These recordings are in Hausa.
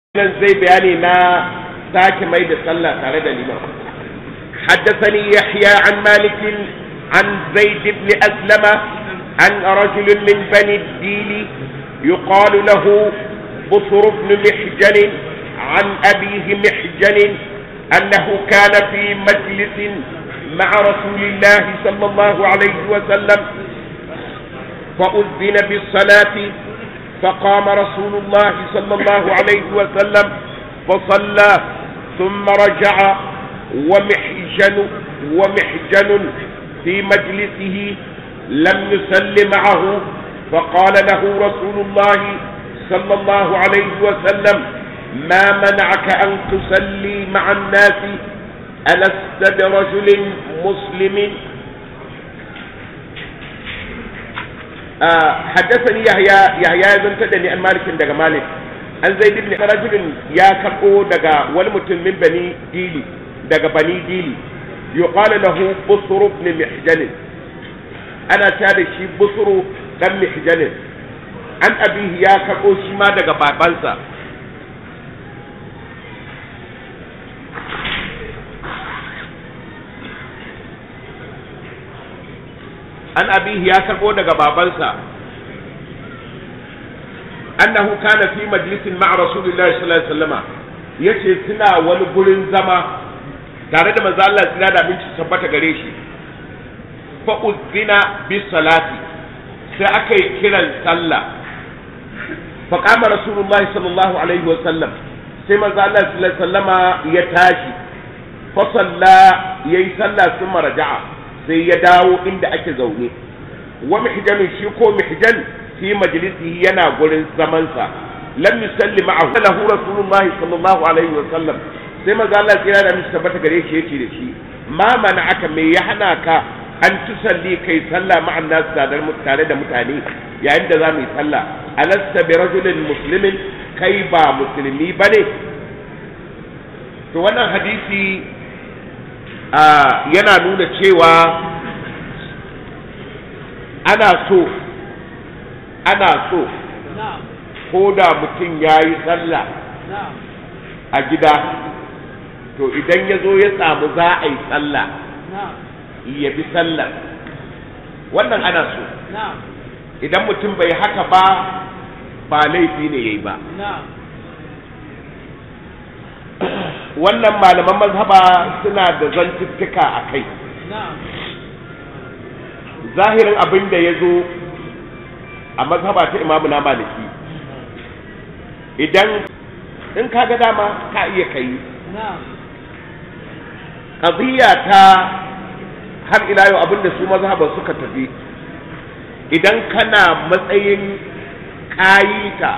nan zai bayani na sake mai da sallah tare da liman حدثني يحيى عن مالك عن زيد بن أسلم عن رجل من بني الديل يقال له بصر بن محجن عن أبيه محجن أنه كان في مجلس مع رسول الله صلى الله عليه وسلم فأذن بالصلاة فقام رسول الله صلى الله عليه وسلم فصلى ثم رجع ومحجن ومحجن في مجلسه لم يسل معه فقال له رسول الله صلى الله عليه وسلم ما منعك أن تصلي مع الناس ألست برجل مسلم آه حدثني يحيى يحيى بن تدني عن مالك دغ مالك an zai ibn rajulin ya karbo daga wani mutum min bani dili daga bani dili yuqalu lahu busru ibn mihjan ana ta da shi busru dan mihjan an abihi ya karbo shi ma daga babansa an abihi ya karbo daga babansa annahu kana fi majlisin ma'a rasulillahi sallallahu alaihi wasallama yace suna wani gurin zama tare da manzo Allah suna da abinci tabbata gare shi fa uzina bis salati sai aka yi kiran sallah fa qama rasulullahi sallallahu alaihi wasallam sai manzo Allah sallallahu alaihi wasallama ya tashi fa salla yayi sallah sun raja'a sai ya dawo inda ake zaune wa mihjan shi ko mihjan fi majlisihi yana gurin zamansa lam yusalli ma'ahu lahu rasulullah sallallahu alaihi wa sallam sai manzo Allah ya da mishi tabbata gare shi yace da shi ma aka me ya hana ka an tusalli kai sallah ma'an nas tare da mutane yayin da za mu yi sallah alasta bi rajulin muslimin kai ba musulmi bane to wannan hadisi yana nuna cewa ana so ana so ko da mutum ya yi sallah a gida to idan ya zo ya samu za a yi sallah ya bi sallah wannan ana so idan mutum bai haka ba ba laifi ne ya yi ba wannan malaman mazhaba suna da zantuttuka a kai zahirin abin da ya zo a mazhaba ta imamu na maliki idan in ka ga dama ka iya kai ƙaziyya ta har ila yau abin da su mazhaba suka tafi idan kana matsayin kayita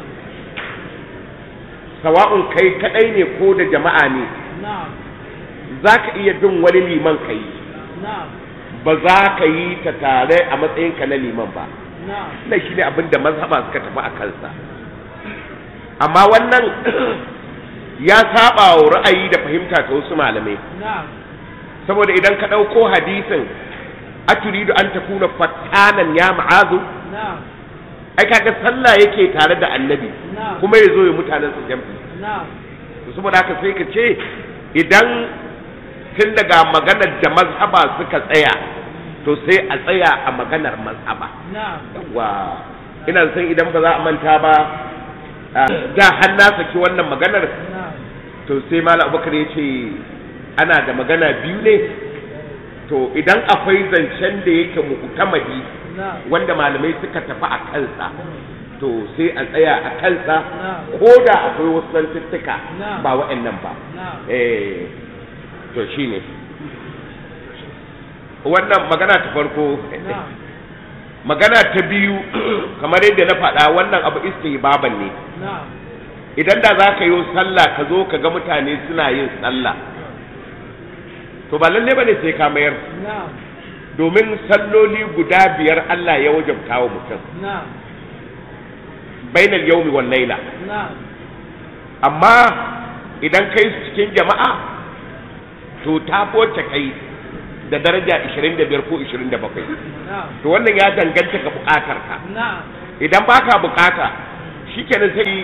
sawa'un kai kadai ne ko da jama'a ne za ka iya bin wani liman ka yi ba za ka yi ta tare a matsayinka na liman ba na shi ne abin da mazhaba suka tafi a kansa amma wannan ya saba wa ra'ayi da fahimta ta wasu malamai saboda idan ka ɗauko hadisin a turidu an takuna fattanan ya ma'azu ai kaga sallah yake tare da annabi kuma ya zo ya mutanen su jam'i saboda haka sai ka ce idan tun daga maganar da mazhaba suka tsaya to sai a tsaya a maganar mazhaba yawa ina san idan ba za a manta ba da har na saki wannan maganar to sai malam abubakar ya ce ana da magana biyu ne to idan akwai zancen da yake mu'tamadi wanda malamai suka tafi a kansa to sai a tsaya a kansa ko da akwai wasu zantuttuka ba wa'annan ba eh to shine wannan magana ta farko magana ta biyu kamar yadda na faɗa wannan abu istihbaban ne idan da za ka yi sallah ka zo ka ga mutane suna yin sallah to ba lalle ba ne sai ka mayar domin salloli guda biyar Allah ya wajabta wa mutum bainal yaumi wal laila amma idan kai su cikin jama'a to ta foce kai da daraja 25 ko 27 to wannan ya danganta ga bukatar ka idan baka bukata shikenan sai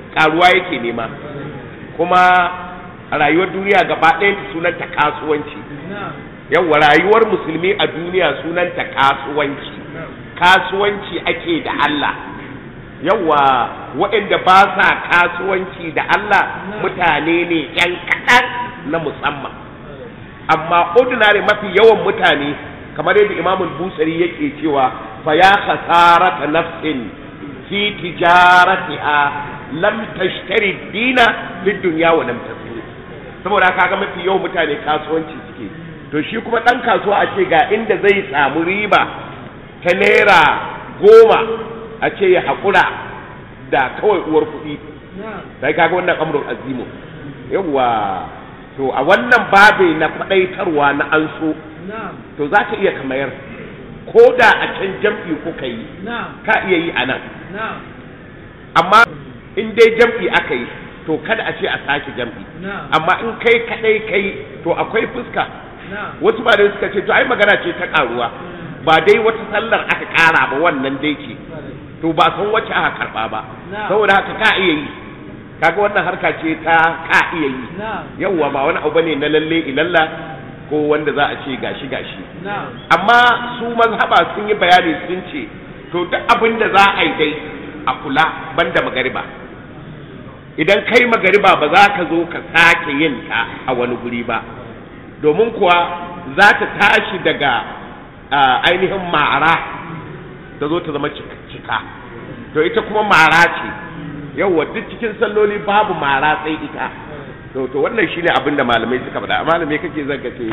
karuwa yake nema kuma a rayuwar duniya gaba ɗaya sunanta kasuwanci yawa rayuwar musulmi a duniya sunanta kasuwanci kasuwanci ake da Allah yawa waɗanda ba sa kasuwanci da Allah mutane ne ‘yan kaɗan na musamman amma ordinary mafi yawan mutane kamar yadda imamul busari yake cewa fa ya khasarata nafsin fi tijaratiha lam tashtari dina fi dunya wa lam tasiri saboda haka ga mafi yawan mutane kasuwanci suke to shi kuma dan kasuwa a ce ga inda zai samu riba ta naira goma a ce ya haƙura da kawai uwar kuɗi sai kaga wannan amrun azimu yawwa to a wannan babe na faɗaitarwa na an so to za ka iya kamayar ko da a can jam'i kuka yi ka iya yi a nan amma in dai jam'i aka yi to kada a ce a sake jam'i amma in kai kadai kai to akwai fuska wasu ba da suka ce to ai magana ce ta karuwa ba dai wata sallar aka kara ba wannan dai ce to ba san wacce aka karba ba saboda haka ka iya yi kaga wannan harka ce ta ka iya yi yawwa ba wani abu ne na lalle ilalla ko wanda za a ce gashi gashi amma su mazhaba sun yi bayani sun ce to duk abin da za a yi dai a kula banda magariba idan kai magariba ba za ka zo ka sake yin ta a wani guri ba domin kuwa za ta tashi daga ainihin ma'ara ta zo ta zama cika to ita kuma mara ce yauwa duk cikin salloli babu mara sai ita to to wannan shine abin da malamai suka faɗa amma me kake zaka ce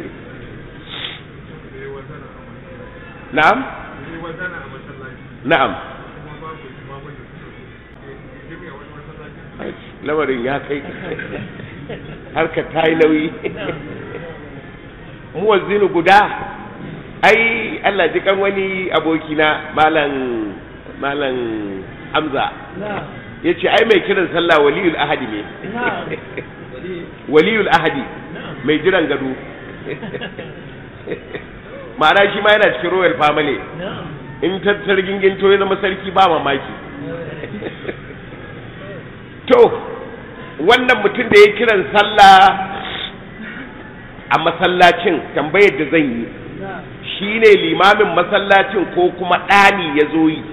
na'am na'am lamarin ya kai harka ta yi nauyi muwazzinu guda ai Allah ji kan wani abokina malam malam Hamza ya ce ai mai kiran sallah waliyul ahadi ne waliyul ahadi mai jiran gado ma'ana shi ma yana cikin royal family in tattar ginginto ya zama sarki ba mamaki to wannan mutum da ya kiran sallah a masallacin tambayar da zan yi shi ne limamin masallacin ko kuma ɗani ya zo yi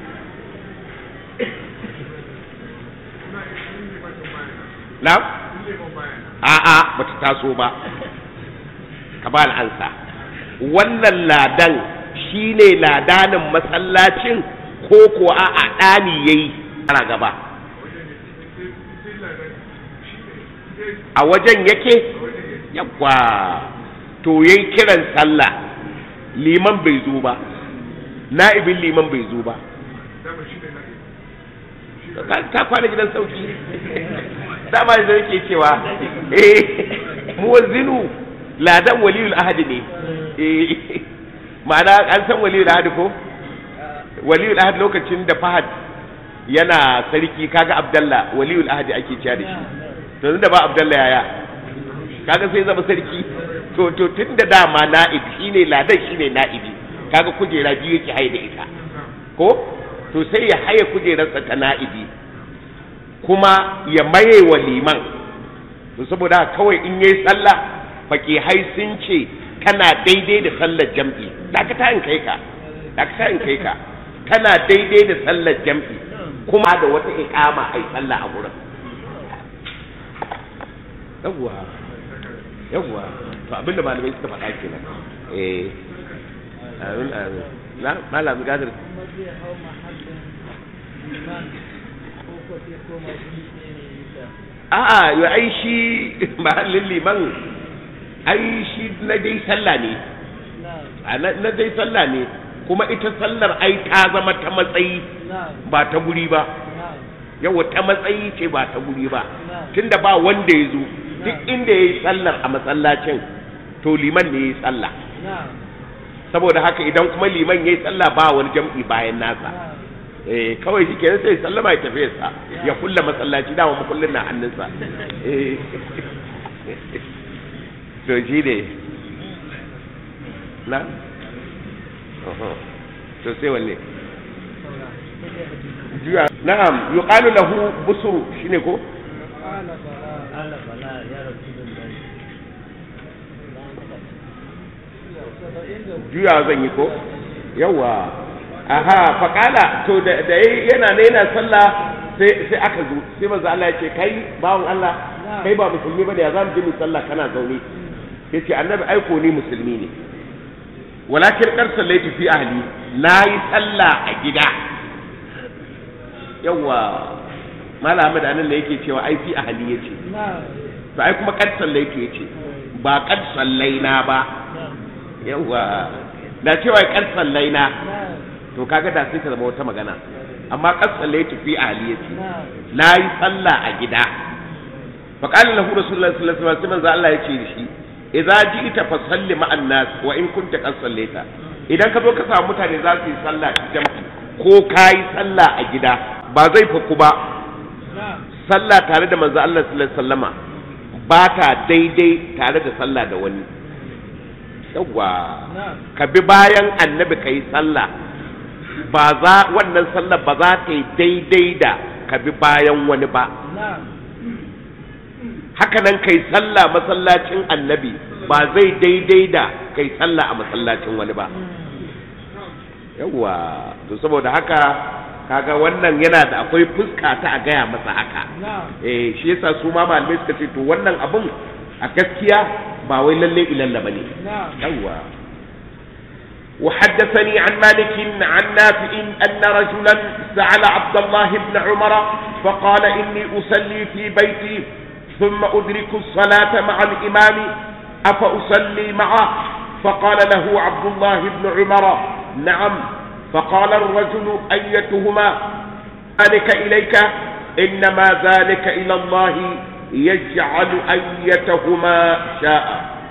na? a'a ba ta taso ba ka ba ansa wannan ladan shi ne ladanin masallacin ko ko a'a ɗani ya yi ana gaba a wajen yake yakwa to yayi kiran sallah liman bai zo ba na'ibin liman bai zo ba ta kwana gidan sauki dama da yake cewa eh muwazzinu ladan waliyul ahadi ne eh ma'ana an san waliyul ahadi ko waliyul ahadi lokacin da fahad yana sarki kaga abdallah waliyul ahadi ake cewa da shi to da ba abdallah yaya kaga sai zama sarki to to tun da dama na'ib shine ladan shine na'ibi kaga kujera biyu yake haye da ita ko to sai ya haye kujerarsa ta na'ibi kuma ya maye wa liman to saboda kawai in yayi sallah fakihai sun ce kana daidai da sallar jam'i dakata in kai ka dakata in kai ka kana daidai da sallar jam'i kuma da wata iqama ai sallah a gurin yawwa yawwa to abinda malamai suka faɗa kenan eh amin amin na malam gadir a'a yo ai shi mahallin liman ai shi na dai sallah ne na dai sallah ne kuma ita sallar ai ta zama ta matsayi ba ta guri ba yawa ta matsayi ce ba ta guri ba tunda ba wanda ya zo duk inda ya yi sallar a masallacin to liman ne ya yi sallah saboda haka idan kuma liman ya yi sallah ba wani jam'i bayan nasa eh kawai shi kenan sai sallama ya tafi sa ya kulla masallaci dama makullin na hannunsa eh to shi ne na to sai wanne juya na'am yuqalu lahu busru shine ko juya zan yi ko yawa aha faqala to da da yana ne yana sallah sai sai aka zo sai manzo Allah ya ce kai bawon Allah kai ba musulmi bane ya zamu je mu sallah kana zaune yace annabi aiko ni musulmi ne walakin kar sallaitu fi ahli nayi sallah a gida yawa malam Ahmad anan da yake cewa ai fi ahli yace to ai kuma kad sallaitu yace ba kad sallaina ba yawa da cewa kad sallaina to kaga da sai ta zama wata magana amma kad sallaitu fi ahli yace nayi sallah a gida fa qala lahu rasulullahi sallallahu alaihi wasallam sai Allah yace da shi idza ji'ta fa salli ma'an nas wa in kunta qad sallaita idan ka zo ka samu mutane za su yi sallah jama'i ko kai sallah a gida ba zai faku ba sallah tare da manzo Allah sallallahu alaihi wasallama ba ta daidai tare da sallah da wani yawwa ka bi bayan annabi kai sallah ba za wannan sallah ba za ta yi daidai da ka bi bayan wani ba haka nan kai sallah masallacin annabi ba zai daidai da kai sallah a masallacin wani ba yawwa to saboda haka kaga wannan yana da akwai fuska ta a gaya masa haka eh shi yasa su ma malamai suka ce to wannan abun a gaskiya ba wai lalle ilalla bane yawwa وحدثني عن مالك عن نافع أن رجلا سأل عبد الله بن عمر فقال إني أصلي في بيتي ثم أدرك الصلاة مع الإمام أفأصلي معه فقال له عبد الله بن عمر نعم فقال الرجل أيتهما ذلك إليك إنما ذلك إلى الله يجعل أيتهما شاء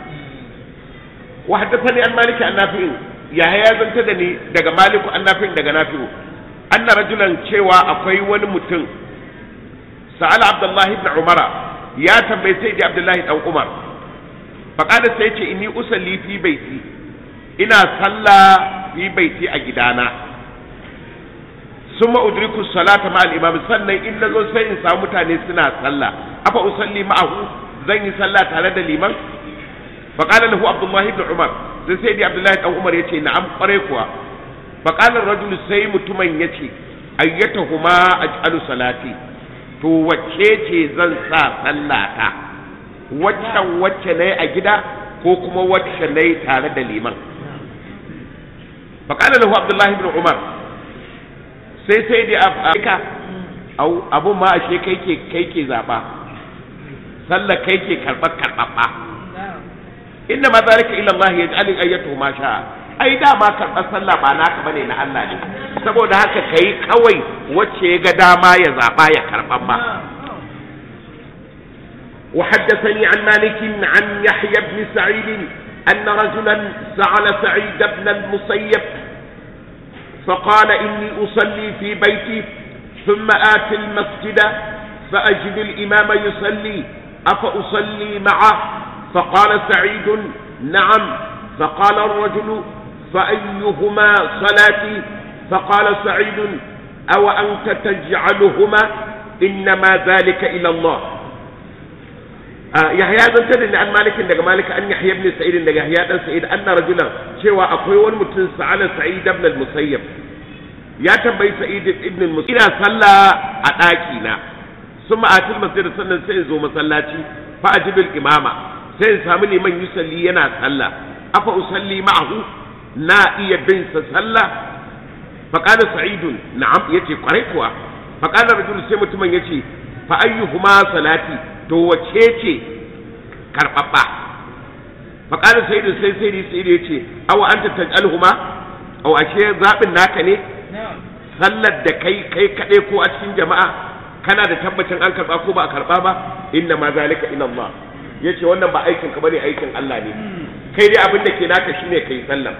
وحدثني عن مالك عن نافع يا هيا زنتدني دغ مالك عن نافع دغ نافع أن رجلا شيوا أقوي ونمتن سأل عبد الله بن عمر ya tambayi sai da abdullahi dan umar faƙada sai ce inni usalli fi baiti ina sallah fi baiti a gidana summa udriku salata ma al-imam sannan in nazo sai in samu mutane suna sallah afa usalli ma'ahu zan yi sallah tare da liman faqala lahu abdullahi ibn umar sai sai da abdullahi dan umar yace na'am kware kuwa faqala rajul sai mutumin yace ayyatahuma aj'alu salati to wacce ce zan sa sallata waccan wacce na a gida ko kuma wacce na tare da liman faƙalar lahu abdullahi bin umar sai sai da afirka abun ma ashe kai ke kai ke zaɓa sallar kai ke karɓar karɓaɓɓa inna ma zalika ila Allah ya ja'alin ayyatu ma sha ai dama karɓar sallah ba naka bane na Allah ne saboda haka kai kawai wacce ya ga dama ya zaɓa ya karɓar ba وحدثني عن مالك عن يحيى بن سعيد أن رجلا سأل سعيد بن المسيب فقال إني أصلي في بيتي ثم آتي المسجد فأجد الإمام يصلي أفأصلي معه فقال سعيد نعم فقال الرجل فأيهما صلاتي فقال سعيد أو أنت تجعلهما إنما ذلك إلى الله yahya zantar da an malikin daga malik an yahya ibn sa'id daga yahya dan sa'id anna rajulan cewa akwai wani mutum sa'ala sa'id ibn al-musayyib ya tambayi sa'id ibn al-musayyib ina sallah a daki na summa atil masjid sannan sai in zo masallaci fa ajibil imama sai in samu liman yusalli yana sallah afa usalli ma'ahu na iya bin sa sallah fa qala sa'idun na'am yace kwarai kuwa fa qala rajul sai mutumin yace fa ayyuhuma salati to wace ce karɓaɓɓa faƙalar sai sai sai sai ya ce awa an tattalhuma au ashe zaɓin naka ne sallar da kai kai kaɗai ko a cikin jama'a kana da tabbacin an karɓa ko ba a karɓa ba inna ma zalika ila Allah yace wannan ba aikin ka bane aikin Allah ne kai dai abin da ke naka shine kai sallar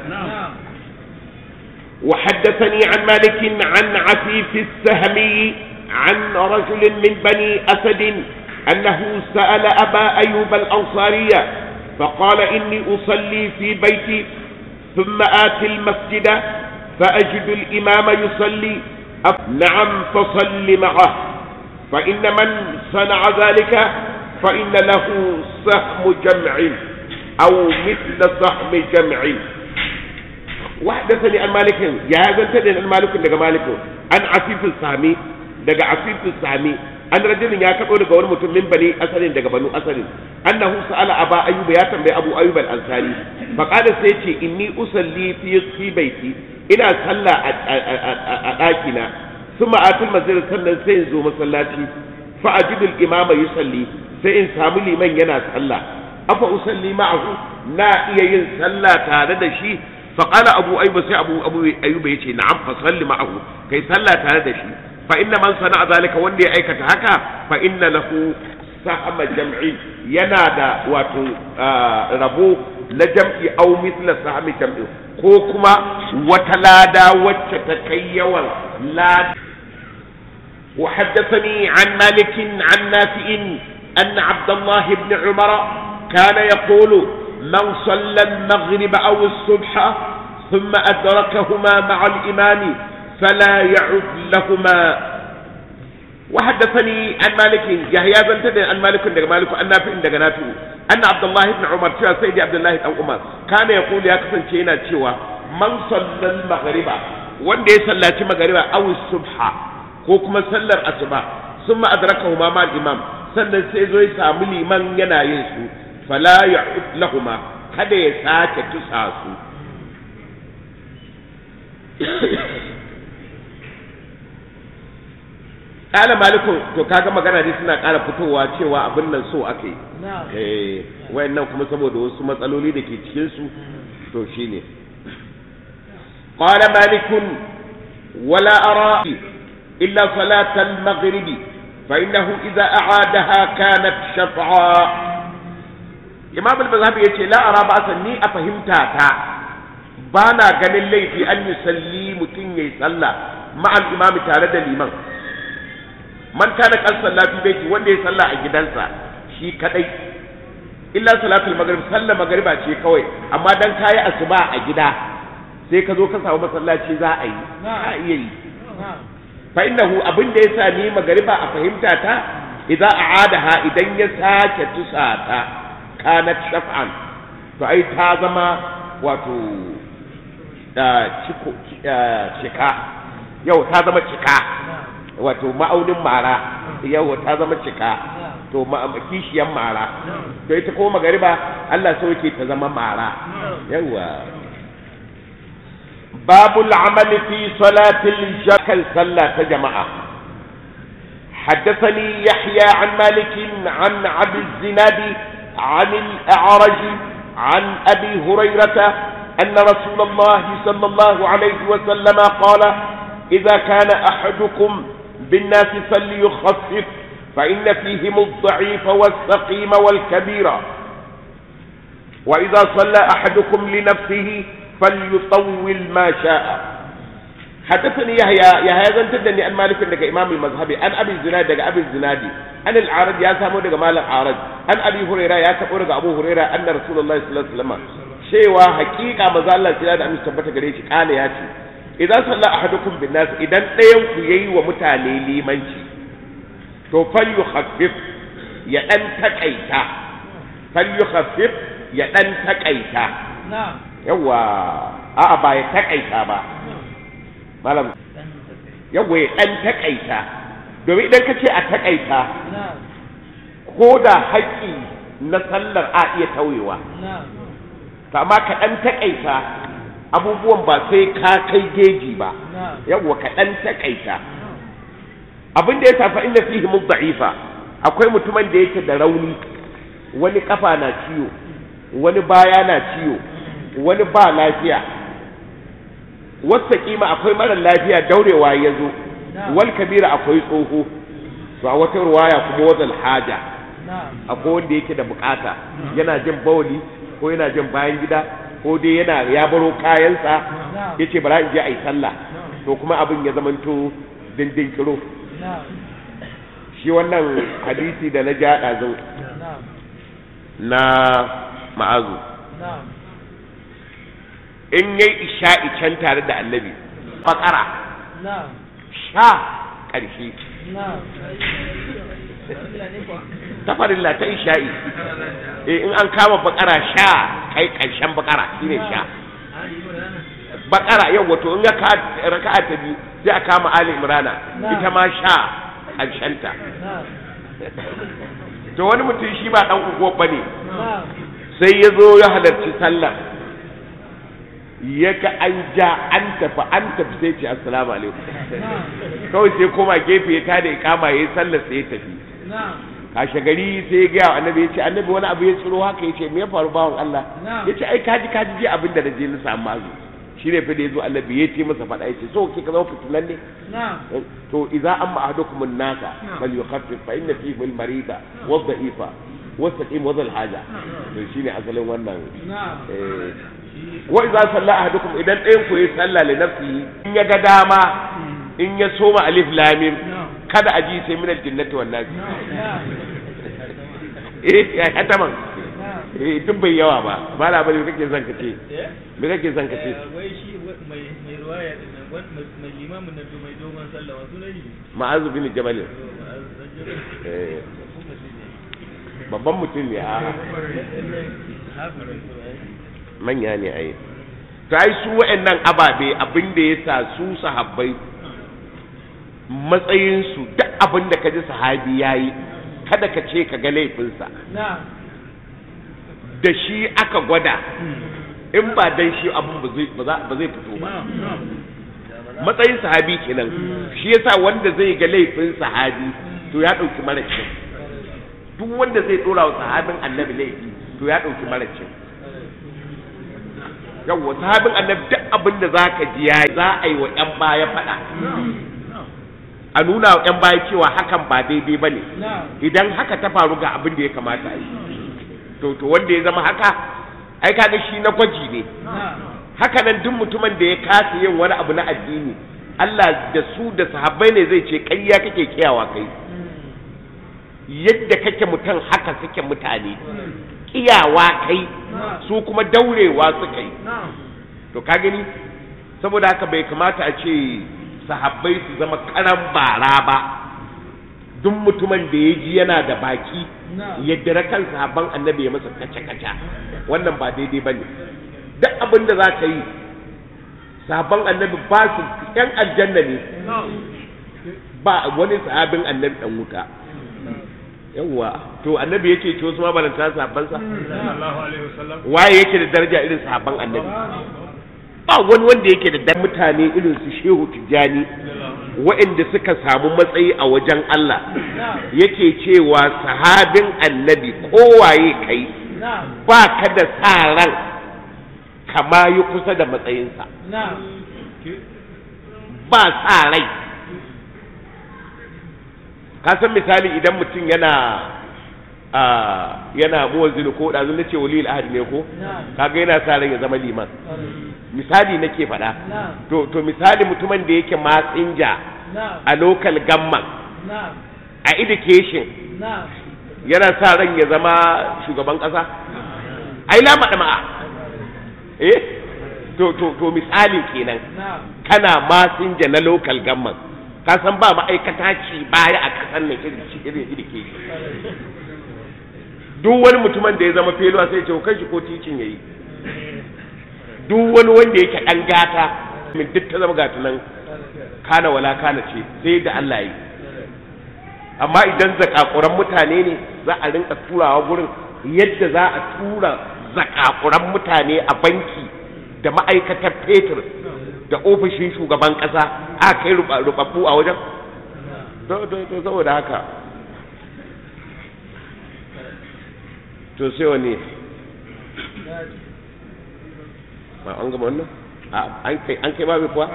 وحدثني عن مالك عن عفيف السهمي عن رجل من بني أسد أنه سأل أبا أيوب الأنصارية فقال إني أصلي في بيتي ثم آتي المسجد فأجد الإمام يصلي نعم فصل معه فإن من صنع ذلك فإن له سهم جمع أو مثل سهم جمع وحدثني عن مالك يا زنتني عن مالك دغ مالك عن عفيف السامي دغ عفيف السامي an rajulin ya kaɗo daga wani mutum min bani asalin daga banu asalin annahu sa'ala aba ayyub ya tambayi abu ayyub al-ansari fa qala sai ce inni usalli fi fi baiti ina sallah a ɗaki na suma atul masjid sannan sai in zo masallaci fa ajidu al-imama yusalli sai in samu liman yana sallah afa usalli ma'ahu na iya yin sallah tare da shi fa qala abu ayyub sai abu abu ayyub yace na'am fa salli ma'ahu kai sallah tare da shi fa inna man sana'a zalika wanda ya aikata haka fa inna lahu sahama jam'i yana da wato rabo na jam'i au mithla sahami jam'i ko kuma wata lada wacce ta kai yawan lada وحدثني عن مالك عن نافع أن عبد الله بن عمر كان يقول من صلى المغرب أو الصبح ثم أدركهما مع الإمام فلا يعد لهما وحدثني عن مالك يحيى بن تدن عن مالك دغ مالك عن نافع دغ نافع أن عبد الله بن عمر cewa سيدي عبد الله بن عمر كان يقول ya kasance yana cewa man sallal maghriba wanda ya sallaci magariba aw subha ko kuma sallar asuba summa adrakahu ma mal imam sannan sai zo ya samu liman yana yin su fala ya'ud lahuma kada ya sake tusa su kala malikun to kaga magana dai suna ƙara fitowa cewa abin nan so aka yi eh wayannan kuma saboda wasu matsaloli da ke cikin su to shine qala malikun wala ara illa salat al-maghrib fa innahu idza a'adaha kanat shaf'a imam al-mazhabi yace la ara ba ni a fahimta ta bana ganin laifi an yusalli mutun yayi sallah ma'al imami tare da liman man kana kan sallah fi baiti wanda ya sallah a gidansa shi kadai illa salatul maghrib sallah magriba ce kawai amma dan kayi asuba a gida sai ka zo ka samu masallaci za a yi a iya yi fa innahu abin da yasa ni magriba a fahimta ta idza a'adaha idan ya sake tusata kanat shaf'an to ai ta zama wato da ciko cika yau ta zama cika wato ma'aunin mara yau ta zama cika to kishiyan mara to ita ko magariba Allah so yake ta zama mara yawa babul amali fi salatil jakal sallah ta jama'a حدثني يحيى عن مالك عن عبد الزناد عن الأعرج عن أبي هريرة أن رسول الله صلى الله عليه وسلم قال إذا كان أحدكم بالناس فليخفف فإن فيهم الضعيف والسقيم والكبير وإذا صلى أحدكم لنفسه فليطول ما شاء حدثني يحيى يحيى زن تدني عن مالك دغ امام المذهبي عن ابي الزناد دغ ابي الزنادي عن العارض يا سامو دغ مال العارض عن ابي هريره يا كبو دغ ابو هريره ان رسول الله صلى الله عليه وسلم cewa hakika maza Allah kira da amince tabbata gare shi kale ya ce idan salla ahadukum bin nas idan ɗayan ku yayi wa mutane limanci to fal yukhaffif ya dan takaita fal yukhaffif ya dan takaita yawa a'a ba ya takaita ba malam yawa ya dan takaita domin idan ka ce a takaita ko da haƙƙi na sallar a iya tauyewa to amma ka dan takaita abubuwan ba sai ka kai geji ba yawwa ka dan takaita abin da ya tafi inda fihi mudda'ifa akwai mutumin da yake da rauni wani kafa na ciwo wani baya na ciwo wani ba lafiya wata kima akwai mara lafiya daurewa ya zo wal kabira akwai tsoho to a wata ruwaya kuma wazal haja akwai wanda yake da bukata yana jin bawli ko yana jin bayan gida ko dai yana ya baro kayansa ya ce bara in je a yi sallah to kuma abin ya zamanto dindin kiro shi wannan hadisi da na ja ɗazu na ma'azu in yi isha'i can tare da annabi fakara sha ƙarshe ta farilla ta isha'i eh in an kama bakara sha kai ƙarshen bakara shine sha bakara yau wato in ya raka'a ta biyu sai a kama ali imrana ita ma sha ƙarshenta to wani mutum shi ba dan ugo bane sai ya zo ya halarci sallah ya ga an ja an tafi an tafi sai ce assalamu alaikum kawai sai koma gefe ya tada ikama ya yi sallar sai ya tafi kashe gari sai ya gaya wa annabi ya ce annabi wani abu ya tsiro haka ya ce me ya faru bawan Allah ya ce ai kaji kaji je abin da na je na samu mazu shi ne fa da ya zo annabi ya ce masa faɗa ya ce so ke ka zama fitilan ne to idza amma ahadukum an-nasa bal yukhaffif fa inna fihi al-marida wa dha'ifa wa saqim wa haja to shine asalin wannan eh wa idza salla ahadukum idan ɗayan ku yi salla li nafsihi in ya ga dama in ya soma alif lam mim kada a ji sai min al-jannati wan nas eh ya hataman eh tun bai yawa ba ba la bane kake zan kace me kake zan kace wai shi mai mai ruwaya din nan mai limamin nan mai dogon sallah wa sunan shi ma'azu bin jabal eh babban mutum ne a manya ne ai to ai su wa'annan ababe abin da ya sa su sahabbai matsayinsu duk abin da ka ji sahabi ya yi kada ka ce ka ga laifinsa da shi aka gwada in ba dan shi abin ba zai fito ba matsayin sahabi kenan shi yasa wanda zai ga laifin sahabi to ya ɗauki mara kyau duk wanda zai ɗora wa sahabin annabi laifi to ya ɗauki mara kyau yawwa sahabin annabi duk abin da za ka ji ya za a yi wa 'yan baya faɗa a nuna wa 'yan baya cewa hakan ba daidai ba ne idan haka ta faru ga abin da ya kamata a yi to to wanda ya zama haka ai kaga shi na gwaji ne haka nan duk mutumin da ya kasa yin wani abu na addini Allah da su da sahabbai ne zai ce ƙarya kake kiyawa kai yadda kake mutum haka suke mutane kiyawa kai su kuma daurewa suka yi to ka gani saboda haka bai kamata a ce sahabbai su zama karan bara ba duk mutumin da ya ji yana da baki yadda kan sahabban annabi ya masa kaca-kaca wannan ba daidai ba ne duk abin da za ka yi sahabban annabi ba su yan aljanna ne ba wani sahabin annabi dan wuta yawwa to annabi yake ce wasu ma balanta sahabbansa waye yake da daraja irin sahabban annabi ba wani wanda yake da dan mutane irin su shehu tijjani waɗanda suka samu matsayi a wajen Allah yake cewa sahabin annabi kowaye kai ba ka da sa ran kama yi kusa da matsayinsa ba sa rai ka san misali idan mutum yana a yana muwazzini ko ɗazu na ce wali ahadi ne ko kaga yana sa ran ya zama liman misali nake faɗa to to misali mutumin da yake matsinja a local gamman a education yana sa ran ya zama shugaban ƙasa ai lama ma'a eh to to to misali kenan kana masinja na local gamman ka san ba ma'aikata ci baya a kasan nan irin irin education duk wani mutumin da ya zama feluwa sai ce kai shi ko ticin yayi duk wani wanda yake dan gata min duk ta zama gata nan kana wala kana ce sai da Allah yi amma idan zakakuran mutane ne za a rinka turawa gurin yadda za a tura zakakuran mutane a banki da ma'aikatar fetur da ofishin shugaban kasa a kai rubabbu a wajen to saboda haka to sai wani ba an gama wannan an kai an kai babu kuwa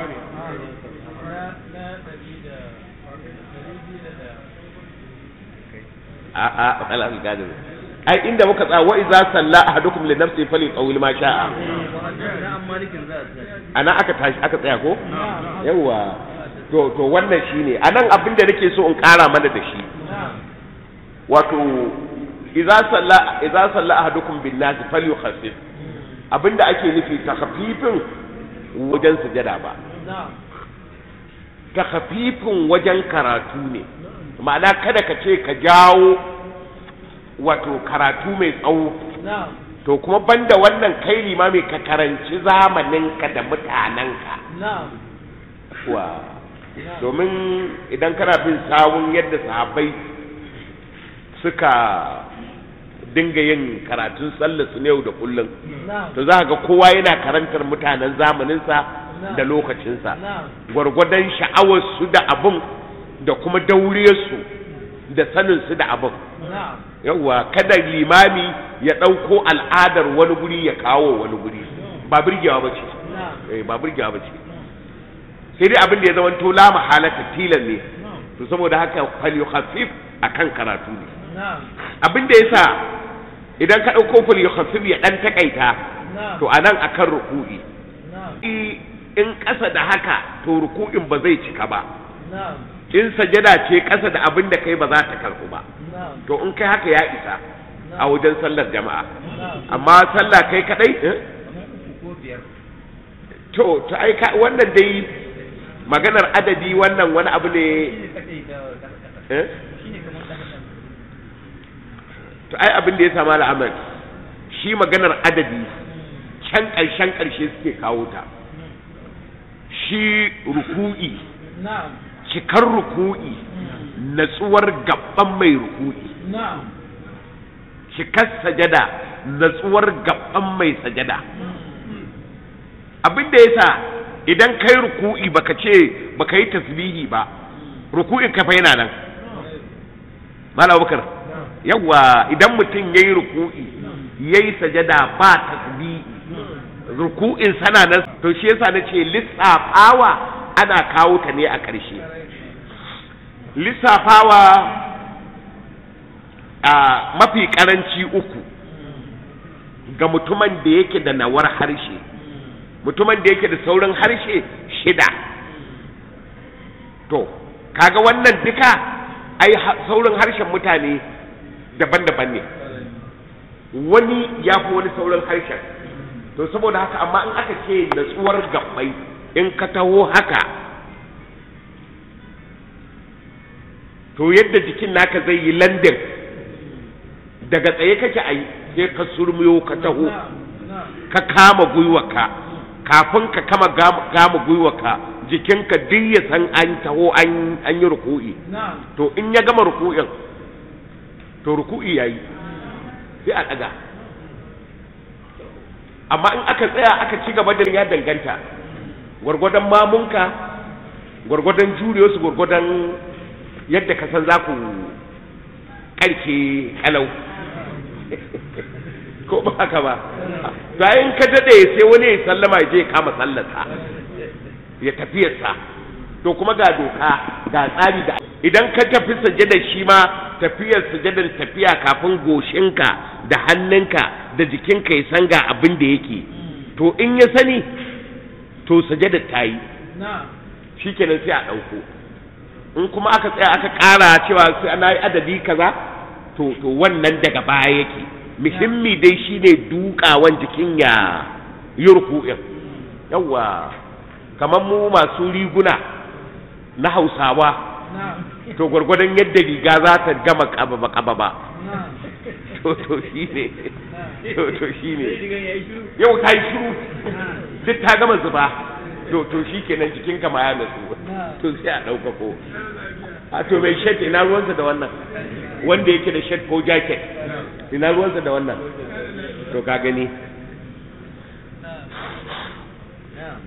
a a ala gadin ai inda muka tsaya wa idza salla ahadukum li nafsi fali tawil ma sha'a ana aka tashi aka tsaya ko yawa to to wannan shine anan abin da nake so in kara mana da shi wato idza salla idza salla ahadukum bin nas falyukhaffif abinda ake nufi takhfifin wajen sujada ba ta hafifin wajen karatu ne ma'ana kada ka ce ka jawo wato karatu mai tsawo na'am to kuma banda wannan kai limami ka karanci zamaninka da mutanenka na'am wa domin idan kana bin sawun yadda sahabbai suka dinga yin karatun sallar su ne yau da kullum na'am to za ka ga kowa yana karantar mutanen zamaninsa da lokacinsa na'am gwargwadon sha'awarsu da abin da kuma dauriyarsu da saninsu da abin na'am yawwa kada limami ya ɗauko al'adar wani guri ya kawo wani guri ba birgewa ba ce na'am eh, ba birgewa ba ce sai dai abin da ya zama to la mahalata tilan ne to saboda haka falyukhaffif akan karatu ne na'am abin da yasa idan ka ɗauko falyukhaffif ya ɗan takaita na'am to anan akan ruku'i na'am I- in ƙasa da haka to ruku'in ba zai cika ba na'am in sajada ce ƙasa da abin da kai ba za ta karɓu ba na'am to in kai haka ya isa a wajen sallar jama'a na'am amma sallah kai kadai eh? kamar uku ko biyar to to ai ka wannan dai maganar adadi wannan wani abu ne shine kadai da kasa eh? shine kamar kasa to ai abin da ya samu al'amal shi maganar adadi can ƙarshen ƙarshe suke kawo ta shi ruku'i na'am cikar ruku'i natsuwar gaban mai ruku'i na'am cikar sajada natsuwar gaban mai sajada abin da yasa idan kai ruku'i baka ce baka yi tasbihi ba ruku'in kafa yana nan malam bakar yawa idan mutum yayi ruku'i yayi sajada ba tasbihi ruku'in sana nan to shi yasa nace lissafawa ana kawo ta ne a ƙarshe lissafawa a mafi karanci uku ga mutumin da yake da nawar harshe mutumin da yake da saurin harshe shida to kaga wannan duka ai ha- saurin harshen mutane daban-daban ne wani ya fi wani saurin harshen to saboda haka amma in aka ce natsuwar gabbai in ka taho haka to yadda jikin naka zai yi landin daga tsaye kake a yi sai ka surmiyo ka taho ka kama gwiwarka kafin ka kama gam- gama gwiwarka jikinka duk ya san an taho an an yi ruku'i na'am to in ya gama ruku'in to ruku'i yayi sai a daga amma in aka tsaya aka ci gaba da ya danganta gwargwadon mamunka gwargwadon juriyosu gwargwadon yadda ka san za ku karke kalau ko ba haka ba bayan ka dade sai wani ya sallama ya je ya kama sallarsa ya tafiyarsa to kuma ga doka ga tsari da idan ka tafi sajadar shi ma tafiyar sajadar tafiya kafin goshinka da hannunka da jikinka ya san ga abin da yake to in ya sani to sajadar ta yi na'am shikenan sai a ɗauko in kuma aka tsaya aka ƙara cewa sai ana yi adadi kaza to to wannan daga baya yake muhimmi dai shine dukawan jikin ya yi ruku'in yawwa kamar mu masu riguna na hausawa na'am to gwargwadon yadda riga za ta gama kababa kababa na'am to to shine to to shine sai diga yayi shiru yau ta yi shiru duk ta gama zuba to to shikenan jikinka ma ya natsu to sai a ɗauka ko a to mai shed ina ruwansa da wannan wanda yake da shed ko jacket ina ruwansa da wannan to ka gani na'am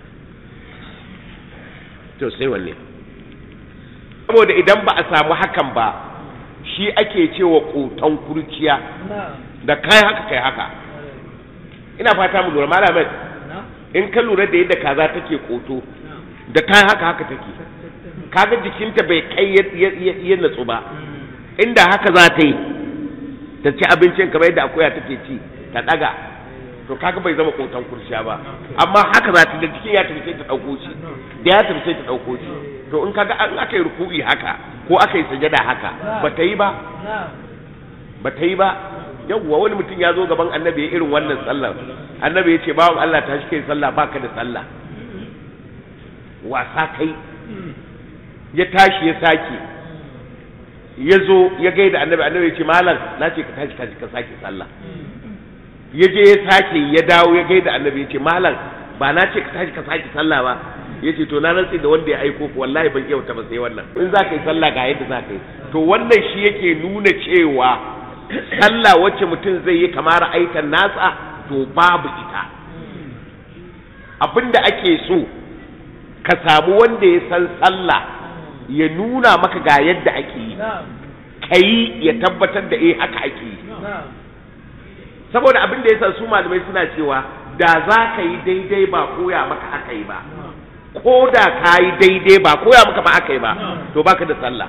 to sai wanne saboda idan ba a samu hakan ba shi ake cewa koton kurciya na'am da kai haka kai haka ina fata mu lura malamin na'am in ka lura da yadda kaza take koto da kai haka haka take kaga jikinta bai kai ya- ya- ya ya natsu ba inda haka za ta yi ta ci abincin kamar yadda akuya take ci ta daga to kaga bai zama kotan kurciya ba amma haka za ta da jikin ya tafi sai ta dauko shi da ya tafi sai ta dauko shi to in kaga an aka yi ruku'i haka ko aka yi sajada haka ba ta yi ba na'am ba ta yi ba yawwa wani mutum ya zo gaban annabi ya irin wannan sallar annabi ya ce bawan Allah ta shi kai sallah baka da sallah wasa kai ya tashi ya sake ya zo ya gaida annabi annabi ya ce malam na ce ka tashi ka ka sake sallah ya je ya sake ya dawo ya gaida annabi ya ce malam ba na ce ka tashi ka sake sallah ba ya ce to na rantsi da wanda ya aiko ku wallahi ban kyauta ba sai wannan in za ka yi sallah ga yadda za ka yi to wannan shi yake nuna cewa sallah wacce mutum zai yi kamar aikan nasa to babu ita abinda ake so ka samu wanda ya san sallah ya nuna maka ga yadda ake yi ka yi ya tabbatar da eh haka ake yi saboda abin da ya san su malamai suna cewa da za ka yi daidai ba koya maka aka yi ba ko da ka yi daidai ba koya maka ba aka yi ba to baka da sallah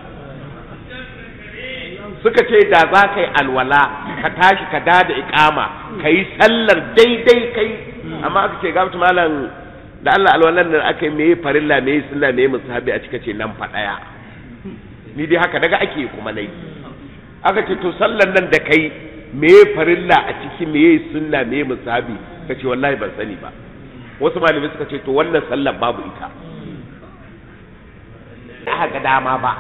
suka ce da za ka yi alwala ka tashi ka da da ikama ka yi sallar daidai kai amma aka ce gamsu malam da Allah alwalan nan aka yi meye farilla meye sunna meye musahabi a cika ce nan fa daya ni dai haka daga ake kuma nayi aka ce to sallar nan da kai meye farilla a ciki meye sunna meye musahabi ka ce wallahi ban sani ba wasu malamai suka ce to wannan sallar babu ita aka ga dama ba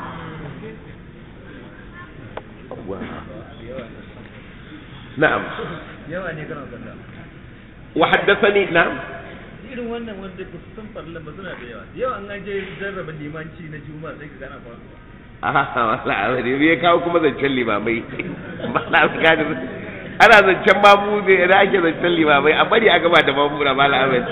na'am yawa ne kana sallah wa haddathani na'am irin wannan wanda ba su san farlan ba suna da yawa yawa an je jarraba limanci na juma'a sai ka gana faruwa aha wala abin ya kawo kuma zancen limamai mala gani ana zancen mamu ne da ake zancen limamai a bari a gaba da mamu na mala abin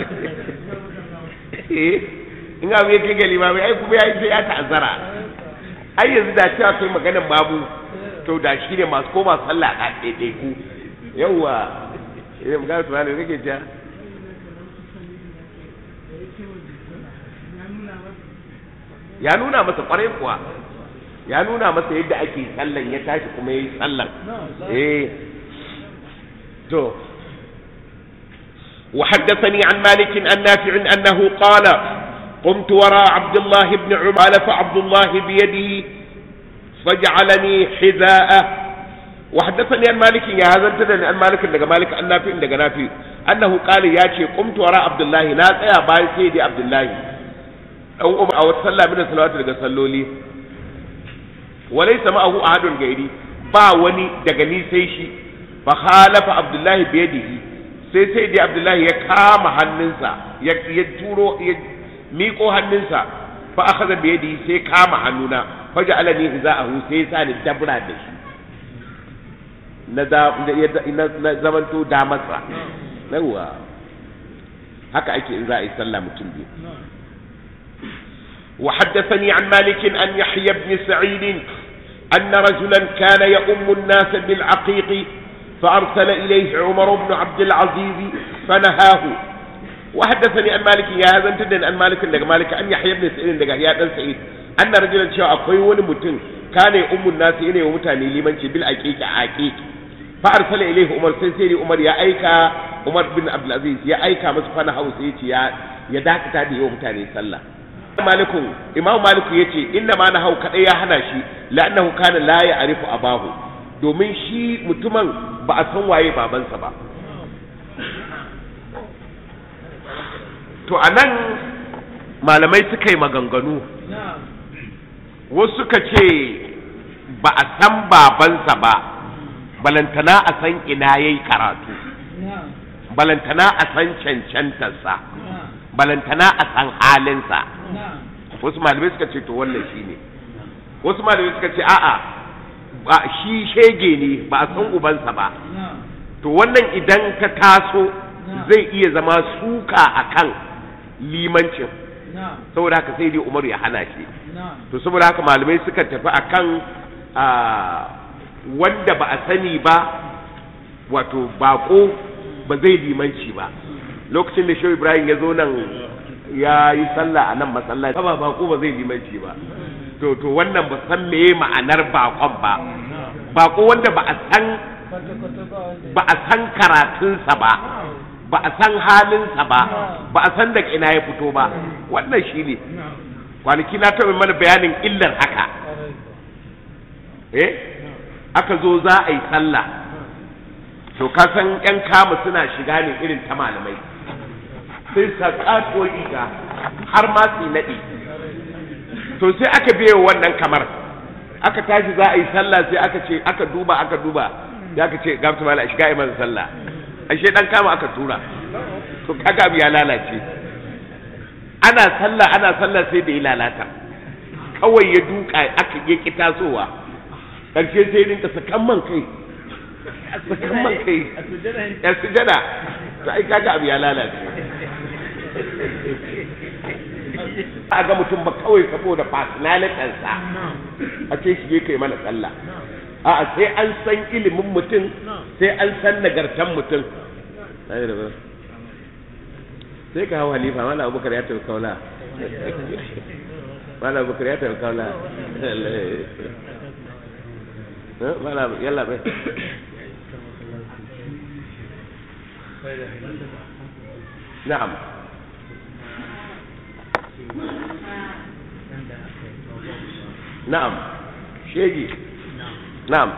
in abu ya kai ga limamai ai kuma ya yi sai ya ta'azzara ai yanzu da cewa kai maganar mamu to da shi ne masu koma sallah a ɗaiɗaiku yawwa idan magana tunanin kake ja ya nuna masa kwarai kuwa ya nuna masa yadda ake sallan ya tashi kuma ya yi sallan eh to وحدثني عن مالك عن نافع أنه قال قمت وراء عبد الله بن عمر فعبد الله بيده فجعلني حذاءه وحدثني عن مالك يا هذا انتدى عن مالك دغ مالك عن نافع دغ نافع أنه قال يا شي قمت وراء عبد الله لا تسيا باي سيدي عبد الله أو أو صلى من الصلوات دغ صلولي وليس معه أحد غيري با وني daga ni sai shi fa khalafa abdullahi biyadihi sai sai dai abdullahi ya kama hannunsa ya ya turo ya miƙo hannunsa fa akhadha biyadihi sai kama hannuna fa ja'alani hiza'ahu sai sa ni dabra da shi na da na zamanto damarsa yawa haka ake in za a yi sallah mutum biyu وحدثني عن مالك أن يحيى بن سعيد أن رجلا كان يؤم الناس بالعقيق فأرسل إليه عمر بن عبد العزيز فنهاه وحدثني عن مالك يا هذا انتدن عن مالك لك مالك أن يحيى بن سعيد لك يا بن سعيد أن رجلا شاء أقوي ونمتن كان يؤم الناس إليه ومتاني لمن بالعقيق عقيق فأرسل إليه عمر سيسيري عمر يا أيكا عمر بن عبد العزيز يا أيكا مسفنه سيتي يا يا داكتا دي يوم تاني صلى malikun imam maliku ya ce inna ma na hau kaɗai ya hana shi la'annahu kana la ya arifu abahu domin shi mutumin ba a san waye babansa ba to a nan malamai suka yi maganganu wasu suka ce ba a san babansa ba balantana a san ina yayi karatu balantana a san cancantarsa balantana a san halinsa wasu malamai suka ce to wannan shi ne wasu malamai suka ce a'a ba shi shege ne ba a san ubansa ba to wannan idan ta taso zai iya zama suka akan limancin saboda haka sai dai umar ya hana shi to saboda haka malamai suka tafi akan wanda ba a sani ba wato bako ba zai limanci ba lokacin da shehu ibrahim ya zo nan ya yi sallah a nan masallaci ba bako ba zai limanci ba to to wannan ba san meye ma'anar bakon ba bako wanda ba a san ba a san karatunsa ba ba a san halinsa ba ba a san daga ina ya fito ba wannan shi ne kwanaki na taɓa mana bayanin illar haka eh aka zo za a yi sallah to ka san yan kama suna shiga ne irin ta malamai sai sa ƙato riga har ma su naɗi to sai aka biye wannan kamar aka tashi za a yi sallah sai aka ce aka duba aka duba sai aka ce gamsu mala shiga yi masa sallah ashe dan kama aka tura to kaga abu ya lalace ana sallah ana sallah sai da ya lalata kawai ya duka aka ya ki tasowa karshe sai rinka sakan man kai sakan man kai a sujjada ya sujada to ai kaga abu ya lalace a ga mutum ba kawai saboda personalitinsa a ce shi kai mana sallah a'a sai an san ilimin mutum sai an san nagartan mutum sai ka hau halifa mala abubakar ya tafi kaula mala abubakar ya tafi kaula mala yalla bai na'am na'am shegi na'am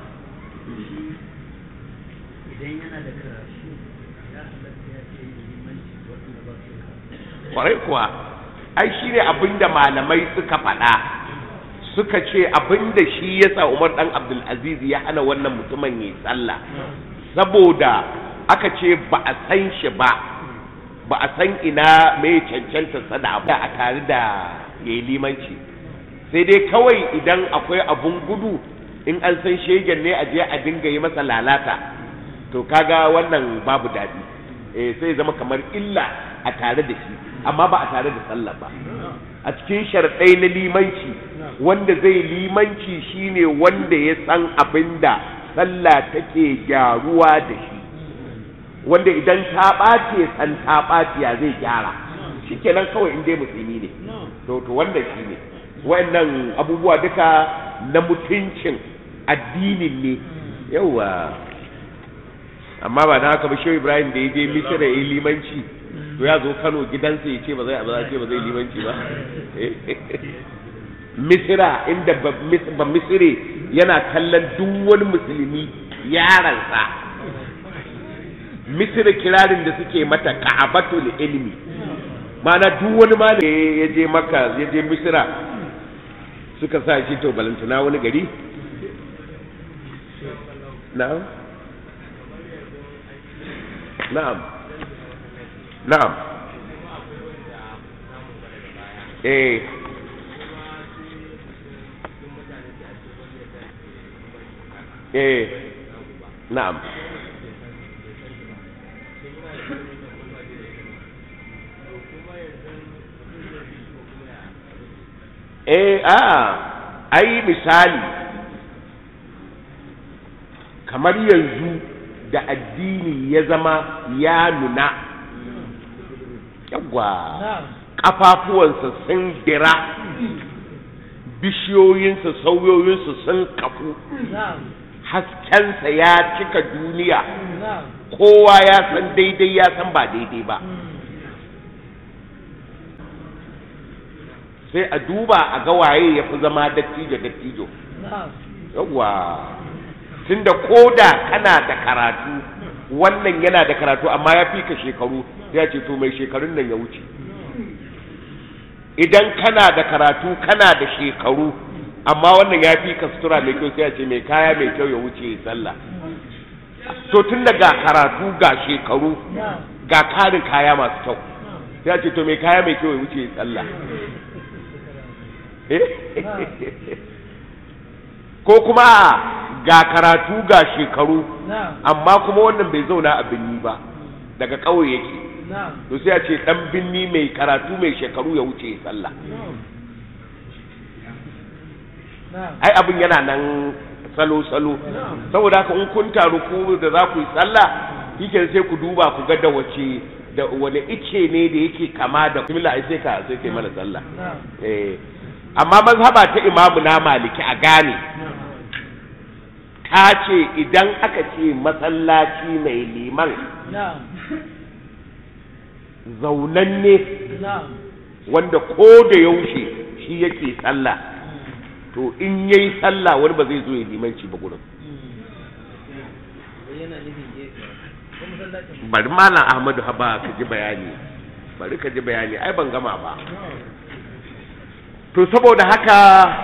idan yana da karatu ya halatta ya ce limanci waɗanda ba su karatu kwarai kuwa ai shi ne abinda malamai suka faɗa suka ce abinda shi ya sa umar ɗan abdulaziz ya hana wannan mutumin yi sallah saboda aka ce ba a san shi ba ba a san ina mai cancanta sada abu a tare da ya yi limanci sai dai kawai idan akwai abun gudu in an san shegen ne a je a dinga yi masa lalata to kaga wannan babu daɗi eh sai zama kamar illa a tare da shi amma ba a tare da sallah ba a cikin sharɗai na limanci wanda zai limanci shine wanda ya san abin da sallah take gyaruwa da shi wanda idan ta ɓace san ta ɓace ya zai gyara shikenan kawai in dai musulmi ne to to wannan shi ne wa'annan abubuwa duka na mutuncin addinin ne yawa amma ba na haka ba shehu ibrahim da ya je misira ya yi limanci to ya zo kano gidansa ya ce ba zai ba ce ba zai limanci ba misira inda ba misire yana kallon duk wani musulmi yaransa misira kirarin da suke mata ka'abatul ilmi ma'ana duk wani ma ya je maka ya je misira suka sa shi to balantana wani gari na'am na'am na'am eh eh na'am eh a ai misali kamar yanzu da addini ya zama ya nuna yawwa ƙafafuwansa sun dira bishiyoyinsa sauyoyinsa sun kafu haskensa ya cika duniya kowa ya san daidai ya san ba daidai ba sai a duba a ga waye ya fi zama dattijo dattijo yawwa tunda koda kana da karatu wannan yana da karatu amma ya fi ka shekaru ya ce to mai shekarun nan ya wuce idan kana da karatu kana da shekaru amma wannan ya fi ka sutura mai kyau sai ya ce mai kaya mai kyau ya wuce sallah to tun da ga karatu ga shekaru ga karin kaya masu kyau sai ya ce to mai kaya mai kyau ya wuce sallah ko kuma ga karatu ga shekaru amma kuma wannan bai zauna a binni ba daga ƙauye yake to sai a ce dan binni mai karatu mai shekaru ya wuce sallah ai abin yana nan salo-salo saboda haka in kun taru ku da za ku yi sallah shike sai ku duba ku ga da wace da wani ice ne da yake kama da kumila ai sai ka sai kai mana sallah eh amma mazhaba ta imamu na maliki a gane ta ce idan aka ce masallaci mai liman zaunanne wanda ko da yaushe shi yake sallah to in yayi sallah wani ba zai zo ya limanci ba gurin bari malam ahmadu haba ka ji bayani bari ka ji bayani ai ban gama ba to saboda haka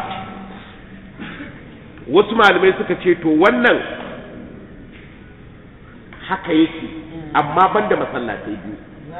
wasu malamai suka ce to wannan haka yake amma banda masallatai biyu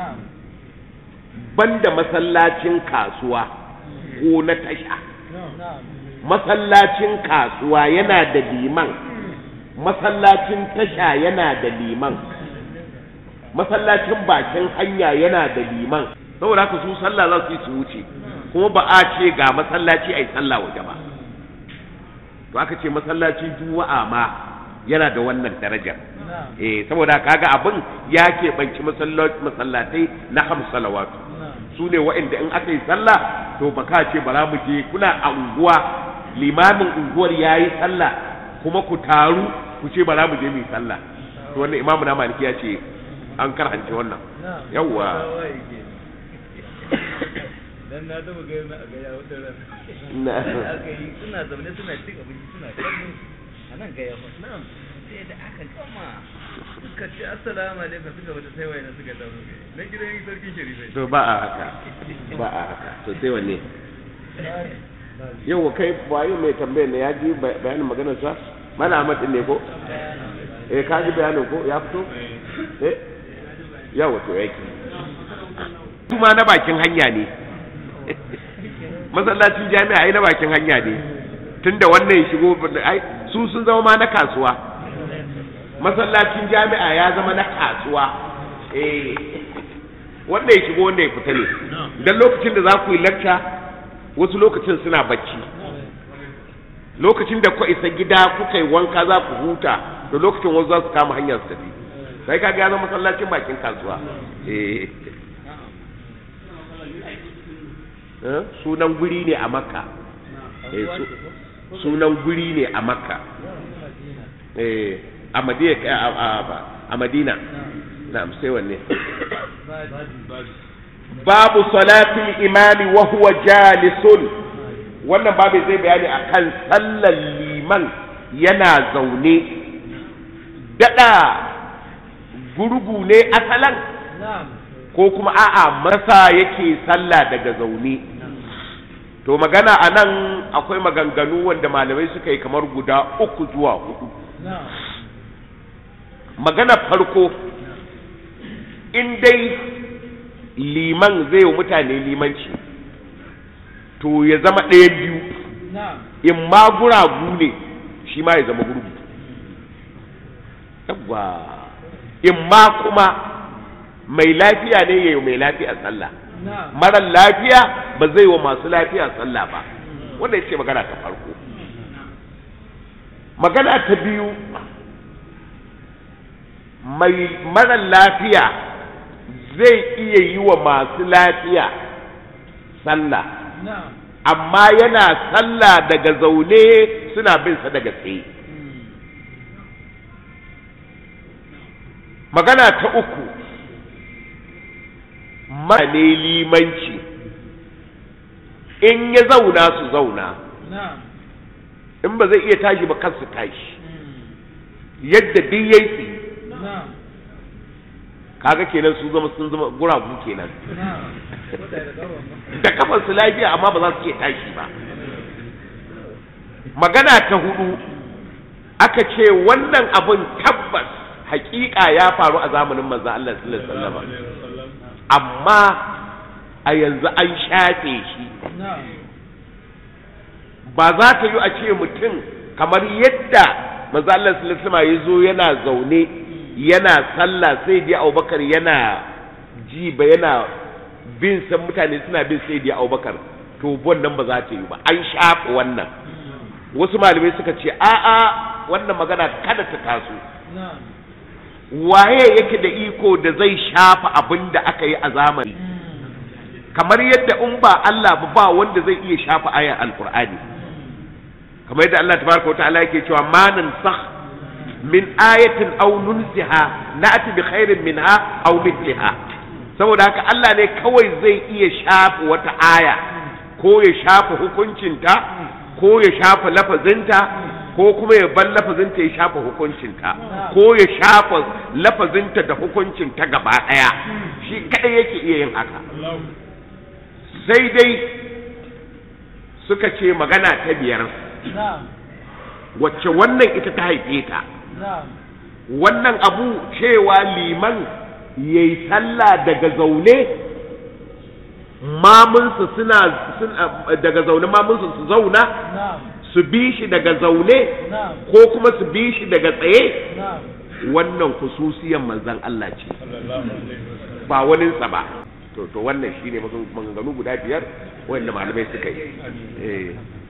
banda masallacin kasuwa ko na tasha masallacin kasuwa yana da liman masallacin tasha yana da liman masallacin bakin hanya yana da liman saboda haka su sallah za su yi su wuce kuma ba a ce ga masallaci a yi sallah waje ba to aka ce masallacin juma'a ma yana da wannan darajar eh saboda kaga abin ya keɓanci masallatai na hamsalawatu su ne wa'inda in aka yi sallah to ba ka ce bara mu je kuna a unguwa limamin unguwar ya yi sallah kuma ku taru ku ce bara mu je mu yi sallah to wannan imamu na maliki ya ce an karhance wannan yawwa dan na taba ga na ga ya wata ran Na. aka yi suna zaune suna cin abinci suna kallo a nan ga ya fa na'am sai da aka gama suka ce assalamu alaikum suka wata sai wayan suka dawo na gidan sarkin sharifai to ba a haka ba a haka to sai wanne yau kai wayo mai tambayar ne ya ji bayanin maganar sa mana Ahmad din ne ko eh ka ji bayanin ko ya fito eh yawa to yake kuma na bakin hanya ne masallacin jami'a ai na bakin hanya ne tunda wannan ya shigo ai su sun zama ma na kasuwa masallacin jami'a ya zama na kasuwa eh wanda ya shigo wanda ya fita ne dan lokacin da za ku yi lecture wasu lokacin suna bacci lokacin da ku isa gida kuka yi wanka za ku huta da lokacin wasu za su kama hanyar su tafi sai ka ga zama masallacin bakin kasuwa eh Eh, sunan guri ne a makka eh, su- sunan guri ne a makka eh, a madina a, a, a- a madina na'am sai wanne babu salatul imami wa huwa jalisun wannan babu zai bayani akan sallar liman yana zaune dada gurgu ne asalan ko kuma a'a masa yake sallah daga zaune to magana a nan akwai maganganu wanda malamai suka yi kamar guda uku zuwa hudu magana farko in dai liman zai wa mutane limanci to ya zama ɗaya biyu in ma guragu ne shi ma ya zama gurgu yawwa in ma kuma mai lafiya ne ya yi mai lafiya sallah marar lafiya ba zai wa masu lafiya sallah ba wanda ya ce magana ta farko magana ta biyu mai marar lafiya zai iya yi wa masu lafiya sallah amma yana sallah daga zaune suna bin sa daga tsaye magana ta uku ne limanci in ya zauna su zauna in ba zai iya tashi ba kansu tashi yadda duk yayi tsaye kaga kenan su zama sun zama guragu kenan da kafar su lafiya amma ba za su iya tashi ba magana ta hudu aka ce wannan abin tabbas hakika ya faru a zamanin manzo Allah sallallahu alaihi wasallam amma a yanzu an shafe shi ba za ta yi a ce mutum kamar yadda manzo Allah sallallahu alaihi wasallam ya zo yana zaune yana sallah sai dai Abubakar yana ji ba yana bin san mutane suna bin sai dai Abubakar to wannan ba za ta yi ba an shafe wannan wasu malamai suka ce a'a wannan magana kada ta taso waye yake da iko da zai shafa abin da aka yi a zamani kamar yadda in ba Allah ba ba wanda zai iya shafa ayar alkur'ani kamar yadda Allah tabaraka wa ta'ala yake cewa ma nansakh min ayatin aw nunsiha na'ti bi khairin minha aw mithliha saboda haka Allah ne kawai zai iya shafa wata aya ko ya shafa hukuncinta ko ya shafa lafazinta ko kuma ya bar lafazinta ya shafa hukuncinta ko ya shafa lafazinta da hukuncinta gaba ɗaya shi kaɗai yake iya yin haka sai dai suka ce magana ta biyar na'am wacce wannan ita ta haife ta na'am wannan abu cewa liman ya yi sallah daga zaune mamunsu suna suna- daga zaune mamunsu su zauna na'am su bi shi daga zaune na'am ko kuma su bi shi daga tsaye na'am wannan kususiyan manzan Allah ce ba waninsa ba to to wannan shine magan- maganganu guda biyar wanda malamai suka yi eh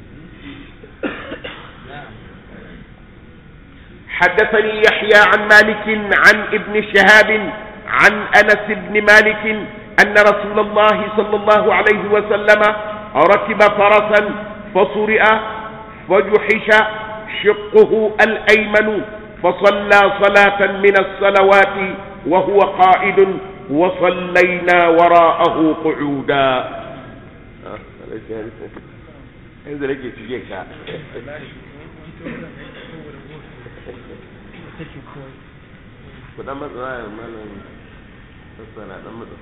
حدثني يحيى عن مالك عن ابن شهاب عن انس بن مالك ان رسول الله صلى الله عليه وسلم ركب فرسا فصرئ فجحش شقه الايمن فصلى صلاه من الصلوات وهو قائد وصلينا وراءه قعودا yanzu nake cike ka ku dan matsa ya malam sassana dan matsa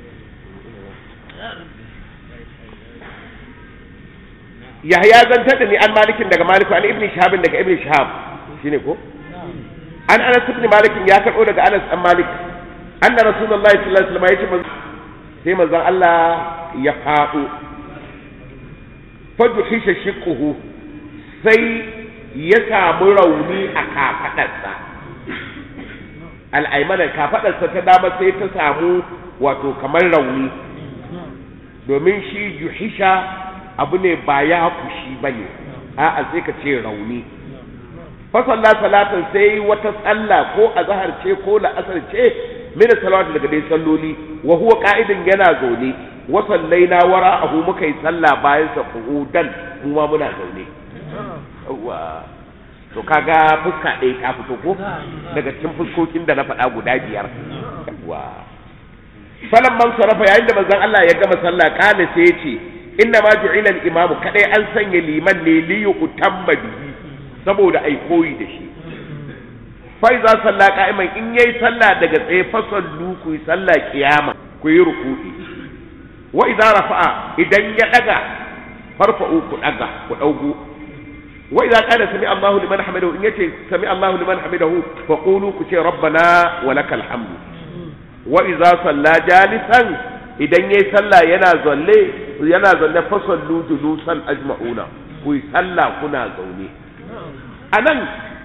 Yahya zantar da ni an malikin daga maliku an ibn shahabin daga ibn shahab shine ko an anas ibn malikin ya karbo daga anas an malik anna rasulullahi sallallahu alaihi wasallam yace manzo sai manzon Allah ya faɗo fajuhisha shiqquhu sai ya samu rauni a kafadarsa al'aimanar kafadarsa ta dama sai ta samu wato kamar rauni domin shi juhisha abu ne ba ya kushi ba ne a'a sai ka ce rauni fasalla salatan sai wata sallah ko azhar ce ko la'asar ce min salawatu daga dai salloli wa huwa qa'idan yana zaune wa sallaina wara'ahu muka yi sallah bayan sa qu'udan kuma muna zaune wa to kaga fuska ɗaya ta fito ko daga cikin fuskokin da na faɗa guda biyar wa falan man sarafa yayin da manzon Allah ya gama sallah kana sai ya ce inna ma ju'ila al-imam kadai an sanya liman ne li yutamma bihi saboda ai koyi da shi fa iza salla qa'iman in yayi sallah daga tsaye fa sallu ku yi sallah kiyama ku yi ruku'i wa iza rafa'a idan ya daga farfa'u ku daga ku daugo wa idza qala sami Allahu liman hamidahu in yace sami Allahu liman hamidahu fa qulu ku ce rabbana wa lakal hamdu wa idza salla jalisan idan yayi sallah yana zalle yana zalle fa sallu julusan ajma'una ku yi sallah kuna zaune anan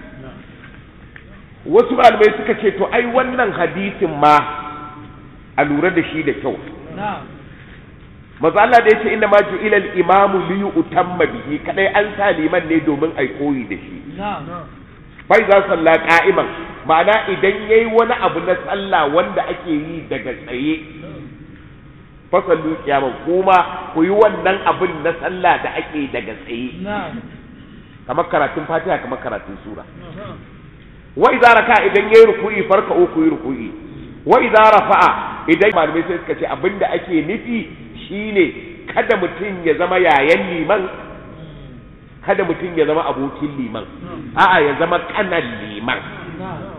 wasu malamai suka ce to ai wannan hadisin ma a lura da shi da kyau na'am maza Allah da yace inna ma ju'ila al-imamu li yu'tamma bihi kadai an sa liman ne domin ai koyi da shi na'am bai za salla qa'iman ma'ana idan yayi wani abu na sallah wanda ake yi daga tsaye fasallu kiyaman kuma ku yi wannan abin na sallah da ake daga tsaye na'am kamar karatun fatiha kamar karatun sura wa idza raka idan yayi ruku'i farka ku yi ruku'i wa idza rafa'a idan malamai sai suka ce abinda ake nufi shine kada mutum ya zama yayan liman kada mutum ya zama abokin liman a'a ya zama kanan liman na'am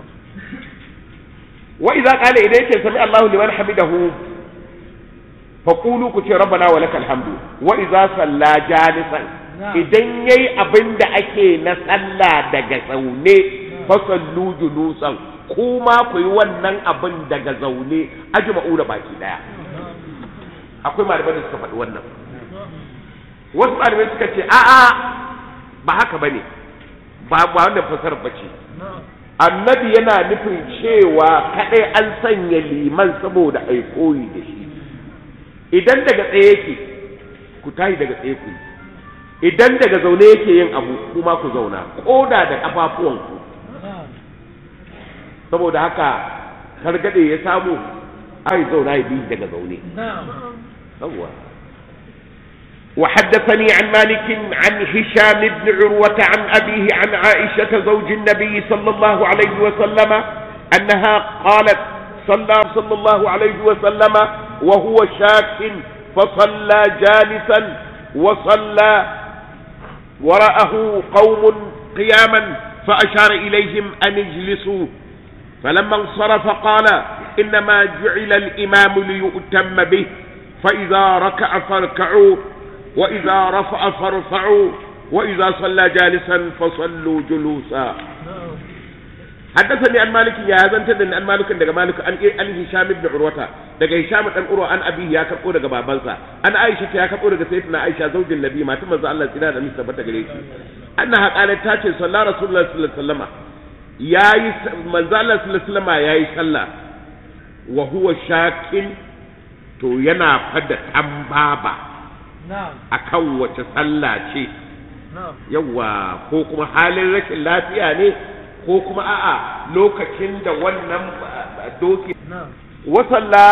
wa idza qala idan yake sami Allahu liman hamidahu faqulu ku ce rabbana wa lakal hamdu wa idza salla jalisan idan yayi abinda ake na sallah daga zaune fa sallu julusan kuma ku yi wannan abin daga zaune ajma'u da baki daya akwai malamai da suka faɗi wannan wasu malamai suka ce a'a ba haka bane ba ba wannan fasarar bace annabi yana nufin cewa kadai an sanya liman saboda ai koyi da shi idan daga tsaye yake ku tashi daga tsaye ku yi. idan daga zaune yake yin abu kuma ku zauna koda da kafafuwanku na'am saboda haka targade ya samu ai zauna ya bi daga zaune na'am yawwa وحدثني عن مالك عن هشام بن عروة عن أبيه عن عائشة زوج النبي صلى الله عليه وسلم أنها قالت صلى صلى الله عليه وسلم وهو شاك فصلى جالسا وصلى وراءه قوم قياما فأشار إليهم أن اجلسوا فلما انصرف قال إنما جعل الإمام ليؤتم به فإذا ركع فاركعوا wa idza rafa'a farfa'u wa idza salla jalisan fasallu julusa حدثني عن مالك يا زنت ان عن مالك daga مالك an an هشام بن عروة daga هشام dan urwa an abi ya karbo daga babansa an Aisha ta ya karbo daga sayyidatina Aisha zaujin Nabi mata manzo Allah tsira da misa tabbata gare shi annaha qalat ta ce sallallahu rasulullahi sallallahu alaihi wasallam yayi manzo Allah sallallahu alaihi wasallam yayi sallah wa huwa shakin to yana fada tambaba akan wace sallah ce yawa ko kuma halin rashin lafiya ne ko kuma a'a lokacin da wannan doki wasalla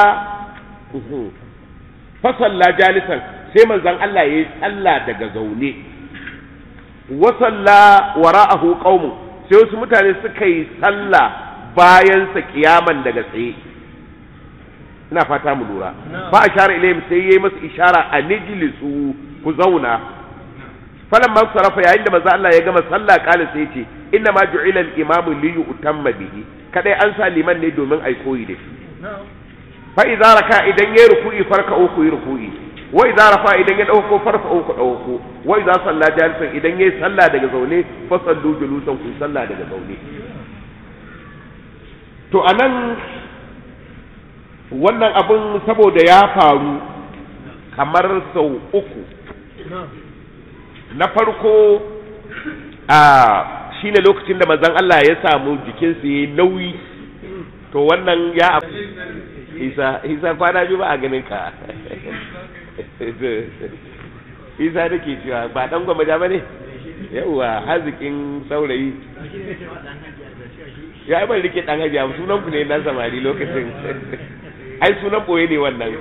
fasalla jalisan sai manzon Allah ya yi sallah daga zaune wasalla wara'ahu qaumu sai wasu mutane suka yi sallah bayan sa kiyaman daga tsaye ina fata mu lura fa ashara ilayhim sai yayi masa ishara a nijlisu ku zauna falan man sarafa yayin da manzo Allah ya gama sallah kala sai ce inna ma ju'ila al-imam li yu'tamma bihi kadai an sa liman ne domin ai koyi da shi fa idza raka idan yayi ruku'i farka uku yi ruku'i wa idza rafa idan ya dauko farfa uku dauko wa idza salla jalisan idan yayi sallah daga zaune fa sallu julusan ku sallah daga zaune to anan wannan abin saboda ya faru kamar sau uku na farko a shine lokacin da manzon Allah ya samu jikinsa ya nauyi to wannan ya isa isa kwana biyu ba a ganin ka isa da ke cewa ba dan gwamnati ba ne yauwa hazikin saurayi ya ban rike dan hajiya sunan ku ne na samari lokacin ai sunan boye ne wannan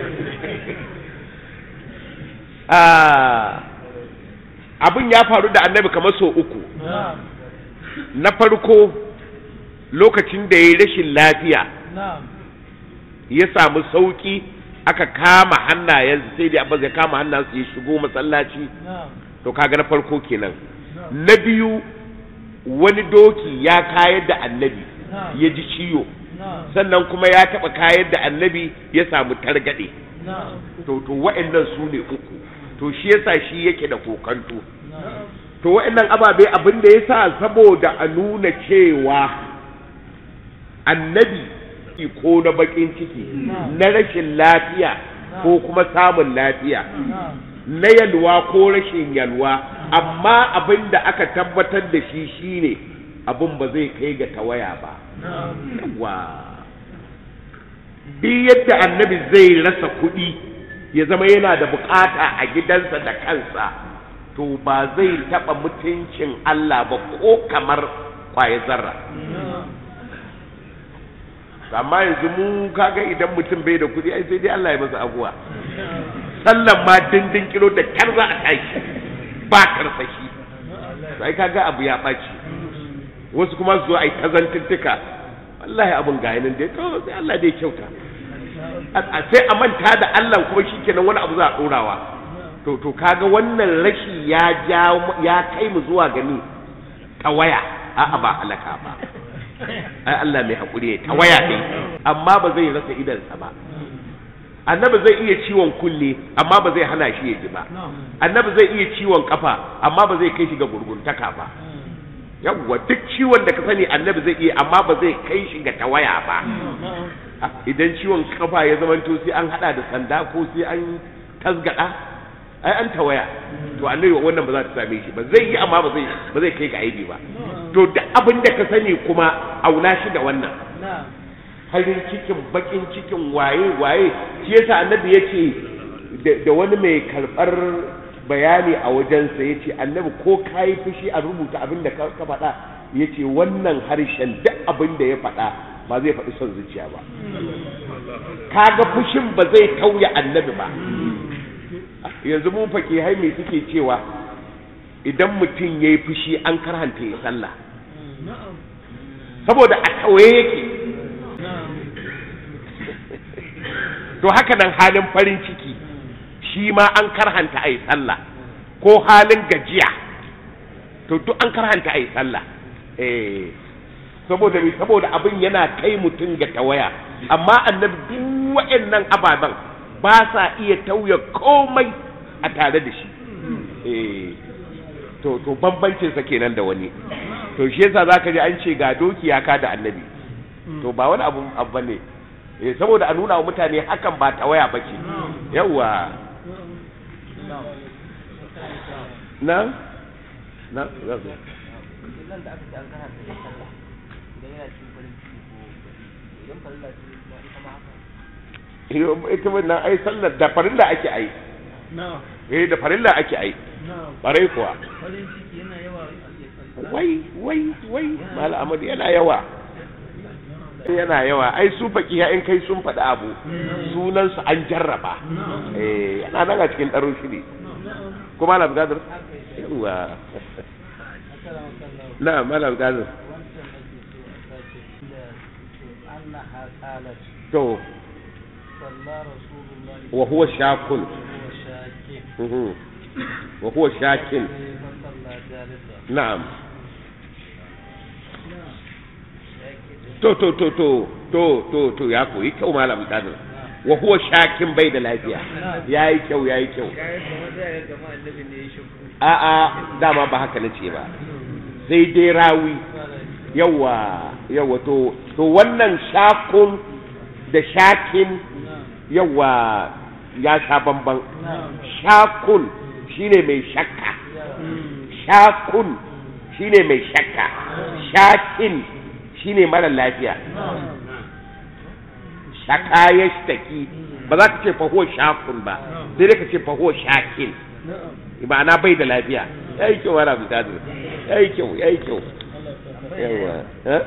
abin ya faru da annabi kamar sau uku na farko lokacin da ya yi rashin lafiya ya samu sauki aka kama hannayen sai da abbas ya kama hannayensu ya shigo masallaci to kaga na farko kenan na biyu wani doki ya kayar da annabi ya ji ciwo sannan kuma ya taɓa kayar da annabi ya samu targaɗe to to wa'annan su ne uku to shi yasa shi yake da kokanto to wa'annan ababe abin da yasa saboda a nuna cewa annabi ko na bakin ciki na rashin lafiya ko kuma samun lafiya na yalwa ko rashin yalwa amma abin da aka tabbatar da shi shine abin ba zai kai ga tawaya ba wa bi yadda annabi zai rasa kuɗi ya zama yana da bukata a gidansa da kansa to ba zai taɓa mutuncin Allah ba ko kamar kwaye zarra amma yanzu mu kaga idan mutum bai da kuɗi ai sai dai Allah ya masa abuwa sallan ma dindin kilo da kyar za a tashi ba karsashi sai kaga abu ya ɓaci wasu kuma su zo a yi tazantuttuka wallahi abun ga yanin dai to sai Allah dai kyauta sai a manta da Allah kuma shikenan wani abu za a ɗorawa to to kaga wannan rashi ya ja ya kai mu zuwa gani tawaya a'a ba halaka ba ai Allah mai hakuri ne tawaya ne amma ba zai rasa idansa ba annabi zai iya ciwon kunne amma ba zai hana shi ya ji ba annabi zai iya ciwon kafa amma ba zai kai shi ga gurguntaka ba yawwa duk ciwon da ka sani annabi zai iya amma ba zai kai shi ga tawaya ba idan ciwon kafa ya zamanto sai an hada da sanda ko sai an tasgada ai an tawaya to annabi wannan ba za ta same shi ba zai yi amma ba zai ba zai kai ga aibi ba to duk abin da ka sani kuma auna shi da wannan farin cikin bakin cikin waye waye shi yasa annabi yace da wani mai karbar bayani a wajensa yace annabi ko kai fushi a rubuta abin da ka faɗa yace wannan harshen duk abin da ya faɗa ba zai faɗi son zuciya ba kaga fushin ba zai tauya annabi ba yanzu mun fake hai me suke cewa idan mutum ya yi fushi an karhanta ya sallah saboda a tawaye yake to haka nan halin farin ciki shi ma an karhanta a yi sallah ko halin gajiya to duk an karhanta a yi sallah eh saboda mi saboda abin yana kai mutum ga tawaya amma annabi duk wa'annan ababen ba sa iya tauya komai a tare da shi eh to to bambancin sa kenan da wani to shi yasa zaka ji an ce ga doki ya ka da annabi to ba wani abu abu bane eh saboda a nuna wa mutane hakan ba ta waya bace yawa na na za su nan da aka ce an kana da sallah idan yana cikin farin ciki ko idan farilla ce kuma ita ma haka Yo, ita wannan ai sallar da farilla ake ai na'am eh da farilla ake ai na'am barai kuwa farin ciki yana yawa a wai wai wai mal amadu yana yawa yana yawa ai su fakiya in kai sun faɗi abu sunan su an jarraba eh yana nan a cikin ɗaro shiri kuma malam gadir yawa na malam gadir أنها قالت to صلى رسول الله wa huwa shakun وهو شاكٍ Mhm. wa huwa shakin فصلى جالسا na'am to to to to to to to ya koyi kyau malam gadir wa huwa shakin bai da lafiya yayi kyau yayi kyau kayan kamar da ya gama annabi ne ya shakku a'a dama ba haka nace ba sai dai rawi yawa yawa to to wannan shakun da shakin yawa ya sha bamban shakun shine mai shakka shakun shine mai shakka shakin shine mara lafiya shaka ya shtaki ba za ka ce faho shakun ba sai dai ka ce faho shakin ma'ana bai da lafiya ya yi kyau wani abu ya yi kyau ya yi kyau yawa eh?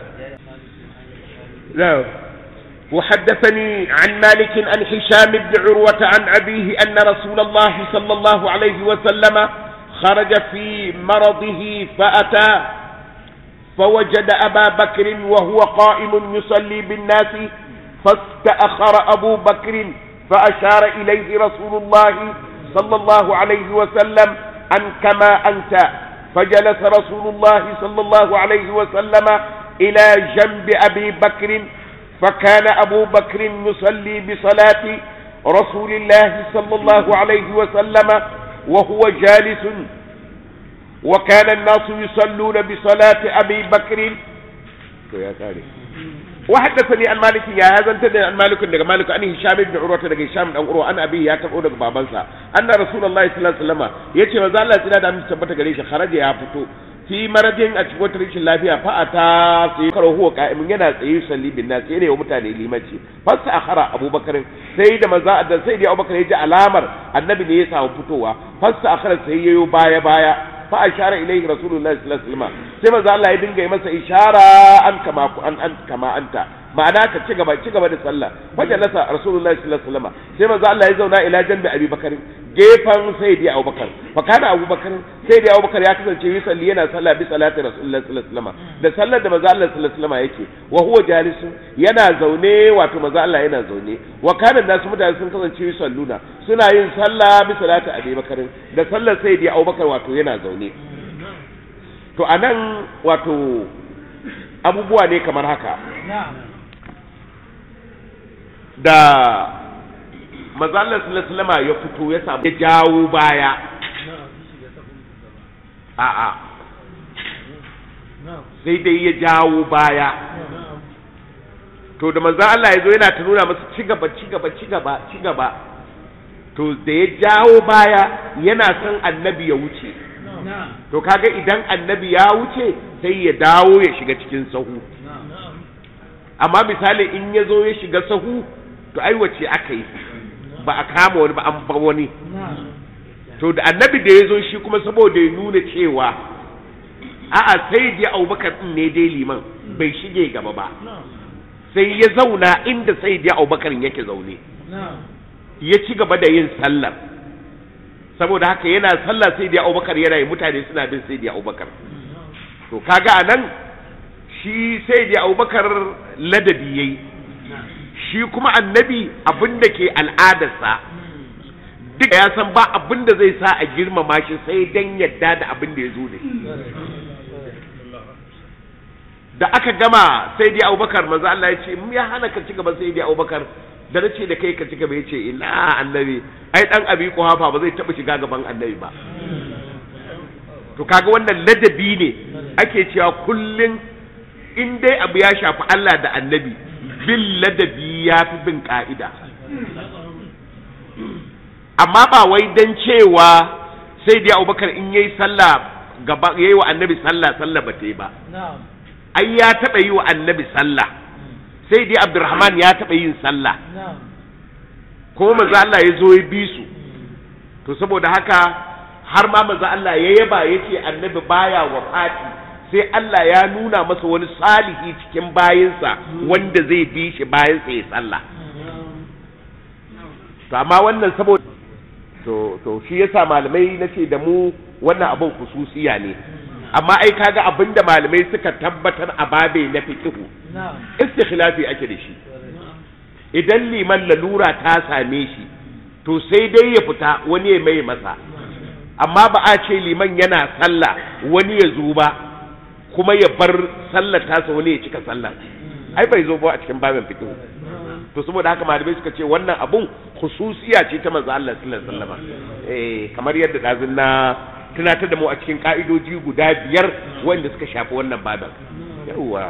نعم وحدثني عن مالك عن هشام بن عروة عن أبيه أن رسول الله صلى الله عليه وسلم خرج في مرضه فأتى فوجد أبا بكر وهو قائم يصلي بالناس فاستأخر أبو بكر فأشار إليه رسول الله صلى الله عليه وسلم أن كما أنت فجلس رسول الله صلى الله عليه وسلم إلى جنب أبي بكر فكان أبو بكر يصلي بصلاة رسول الله صلى الله عليه وسلم وهو جالس وكان الناس يصلون بصلاة أبي بكر وحدثني عن مالك يا هذا انت عن مالك daga مالك an هشام بن عروة daga هشام dan Urwa an abi ya karbo daga babansa anna rasulullahi sallallahu alaihi wasallam yace manzo Allah tsira da mun tabbata gare shi kharaja ya fito fi marajin a cikin wata rashin lafiya fa ata sai karo huwa qa'imin yana tsaye salli bin nas sai ne wa mutane limanci fasta akhara abubakar sai da manzo Allah sai da abubakar ya ji alamar annabi ne ya samu fitowa fasta akhara sai yayo baya baya fa ashara ilayhi rasulullahi sallallahu alaihi wasallam sai manzo Allah ya dinga yi masa ishara an kama ku an an kama anta ma'ana ka ci gaba ci gaba da sallah fa jalasa rasulullahi sallallahu alaihi wasallam sai manzo Allah ya zauna ila janbi Abi Bakar gefan sayyidi Abubakar fa kana Abubakar sayyidi Abubakar ya kasance yi salli yana sallah bi salati rasulullahi sallallahu alaihi wasallam da sallar da manzo Allah sallallahu alaihi wasallam yake wa huwa jalisun yana zaune wato manzo Allah yana zaune wa kana nasu mutane sun kasance yi salluna suna yin sallah bi salati Abi Bakar da sallar sayyidi Abubakar wato yana zaune to anan wato abubuwa ne kamar haka da mazallar sulasulama ya fito ya samu ya jawo baya a'a sai dai ya jawo baya to da manzan Allah ya zo yana ta nuna masa ci gaba ci gaba ci gaba ci gaba to da ya jawo baya yana son annabi ya wuce to kaga idan annabi ya wuce sai ya dawo ya shiga cikin sahu amma misali in ya zo ya shiga sahu to ai wace aka yi ba a kama wani ba an ba wani to da annabi da ya zo shi kuma saboda ya nuna cewa a'a sai dai abubakar din ne dai liman bai shige gaba ba sai ya zauna inda sai dai abubakar yake zaune ya ci gaba da yin sallar saboda haka yana sallah sai dai abubakar yana yi mutane suna bin sai dai abubakar to kaga anan shi sai dai abubakar ladabi yayi shi kuma annabi abin da ke al'adarsa duk ya san ba abin da zai sa a girmama shi sai dan yadda da abin da ya zo da shi da aka gama sai dai abubakar manzo Allah ya ce ya hana ka ci gaba sai dai abubakar da na ce da kai ka ci gaba ya ce ina annabi ai dan abi kuhafa ba zai taba shiga gaban annabi ba to kaga wannan ladabi ne ake cewa kullun in dai abu ya shafi Allah da annabi bin ladabi ya fi bin ka'ida amma ba wai dan cewa sai dai abubakar in yayi sallah gaba yayi wa annabi sallah sallah ba ta yi ba ai ya taɓa yi wa annabi sallah sai dai abdurrahman ya taɓa yin sallah ko manzo Allah ya zo ya bi su to saboda haka har ma manzo Allah ya yaba yace annabi baya wafati sai Allah ya nuna masa wani salihi cikin bayinsa wanda zai bi shi bayansa ya sallah to amma wannan saboda to to shi yasa malamai nace da mu wannan abin khususiya ne amma ai kaga abinda malamai suka tabbatar a babe na fiqhu istikhlafi ake da shi idan liman lalura ta same shi to sai dai ya fita wani ya mai masa amma ba a ce liman yana sallah wani ya zo ba kuma ya bar sallar tasa wani ya cika sallar ai bai zo ba a cikin babin fiqh to saboda haka malamai suka ce wannan abun khususiya ce ta manzo Allah sallallahu alaihi wasallam eh kamar yadda dazun na tunatar da mu a cikin ka'idoji guda biyar wanda suka shafi wannan babin yawa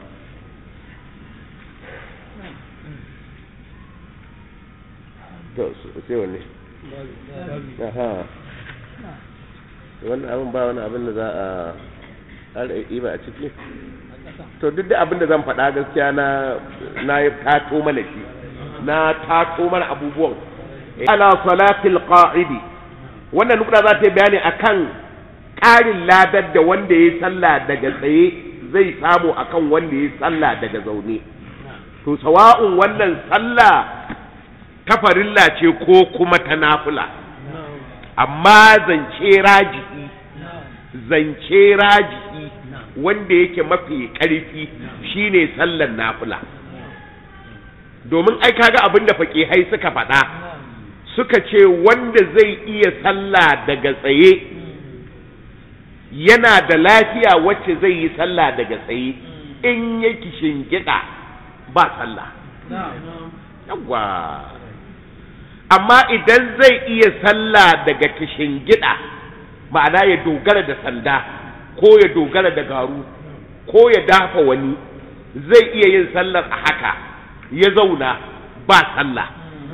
to sai wanne aha wannan abin ba wani abin da za a ƙara ba a ciki to duk da abin da zan faɗa gaskiya na na yi tato mana shi na tato mana abubuwan ala salatil qa'idi wannan nukuna za ta yi bayani akan ƙarin ladar da wanda ya sallah daga tsaye zai samu akan wanda ya sallah daga zaune to sawa'un wannan sallah ta farilla ce ko kuma ta nafila amma zance raji'i zance raji'i wanda yake mafi ƙarfi shine sallar nafila domin ai kaga abin da faƙihai suka faɗa suka ce wanda zai iya sallah daga tsaye yana da lafiya wacce zai yi sallah daga tsaye in ya gida ba sallah yawwa amma idan zai iya sallah daga gida ma'ana ya dogara da sanda ko ya dogara da garu ko ya dafa wani zai iya yin sallar a haka ya zauna ba sallah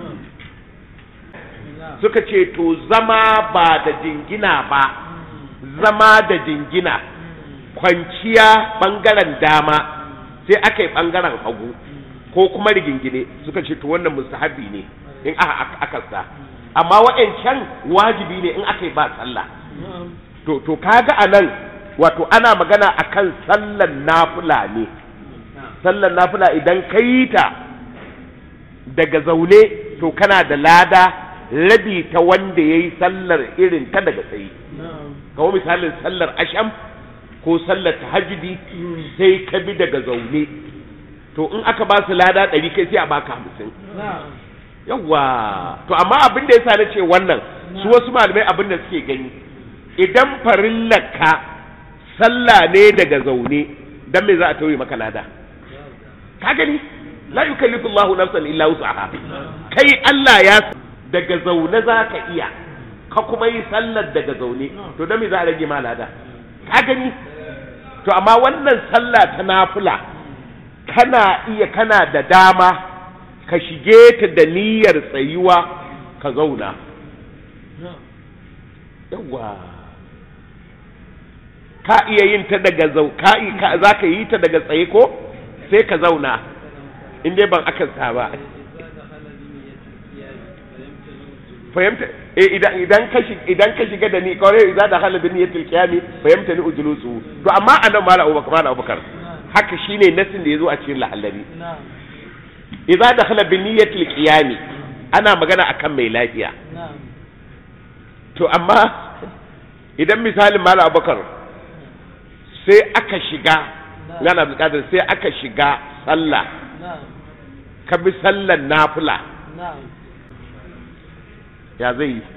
suka ce to zama ba da jingina ba zama da jingina kwanciya ɓangaren dama sai aka yi ɓangaren hagu ko kuma rigingine suka ce to wannan mustahabi ne in aka sa amma wa'ancan wajibi ne in aka yi ba sallah to to kaga a nan wato ana magana akan sallan nafila ne sallan nafila idan ka yi ta daga zaune to kana da lada rabi ta wanda ya yi sallar irin ta daga tsaye kawo misalin sallar asham ko sallar tahajjudi sai ka bi daga zaune to in aka ba su lada ɗari kai sai a baka hamsin yawwa to amma abin da yasa na ce wannan su wasu malamai abin da suke gani idan farillaka sallah ne daga zaune dan me za a tauye maka lada ka gani la yukallifu Allahu nafsan illa wus'aha kai Allah ya daga zaune za ka iya ka kuma yi sallar daga zaune to dan me za a rage ma lada ka gani to amma wannan sallah ta nafila kana iya kana da dama ka shige ta da niyyar tsayuwa ka zauna yawa ka iya yin ta daga zau ka za ka yi ta daga tsaye ko sai ka zauna in dai ban akan sa ba fahimta eh idan idan ka idan ka shiga da ni kawai idan da hala bin yatil qiyami fahimta ni ujulusu to amma anan mala abubakar mala abubakar haka shine nasin da yazo a cikin lahallari idza dakhala bi niyyatil qiyami ana magana akan mai lafiya to amma idan misalin mala abubakar sai aka shiga gana bukatar sai aka shiga sallah ka bi sallan nafila ya zai yi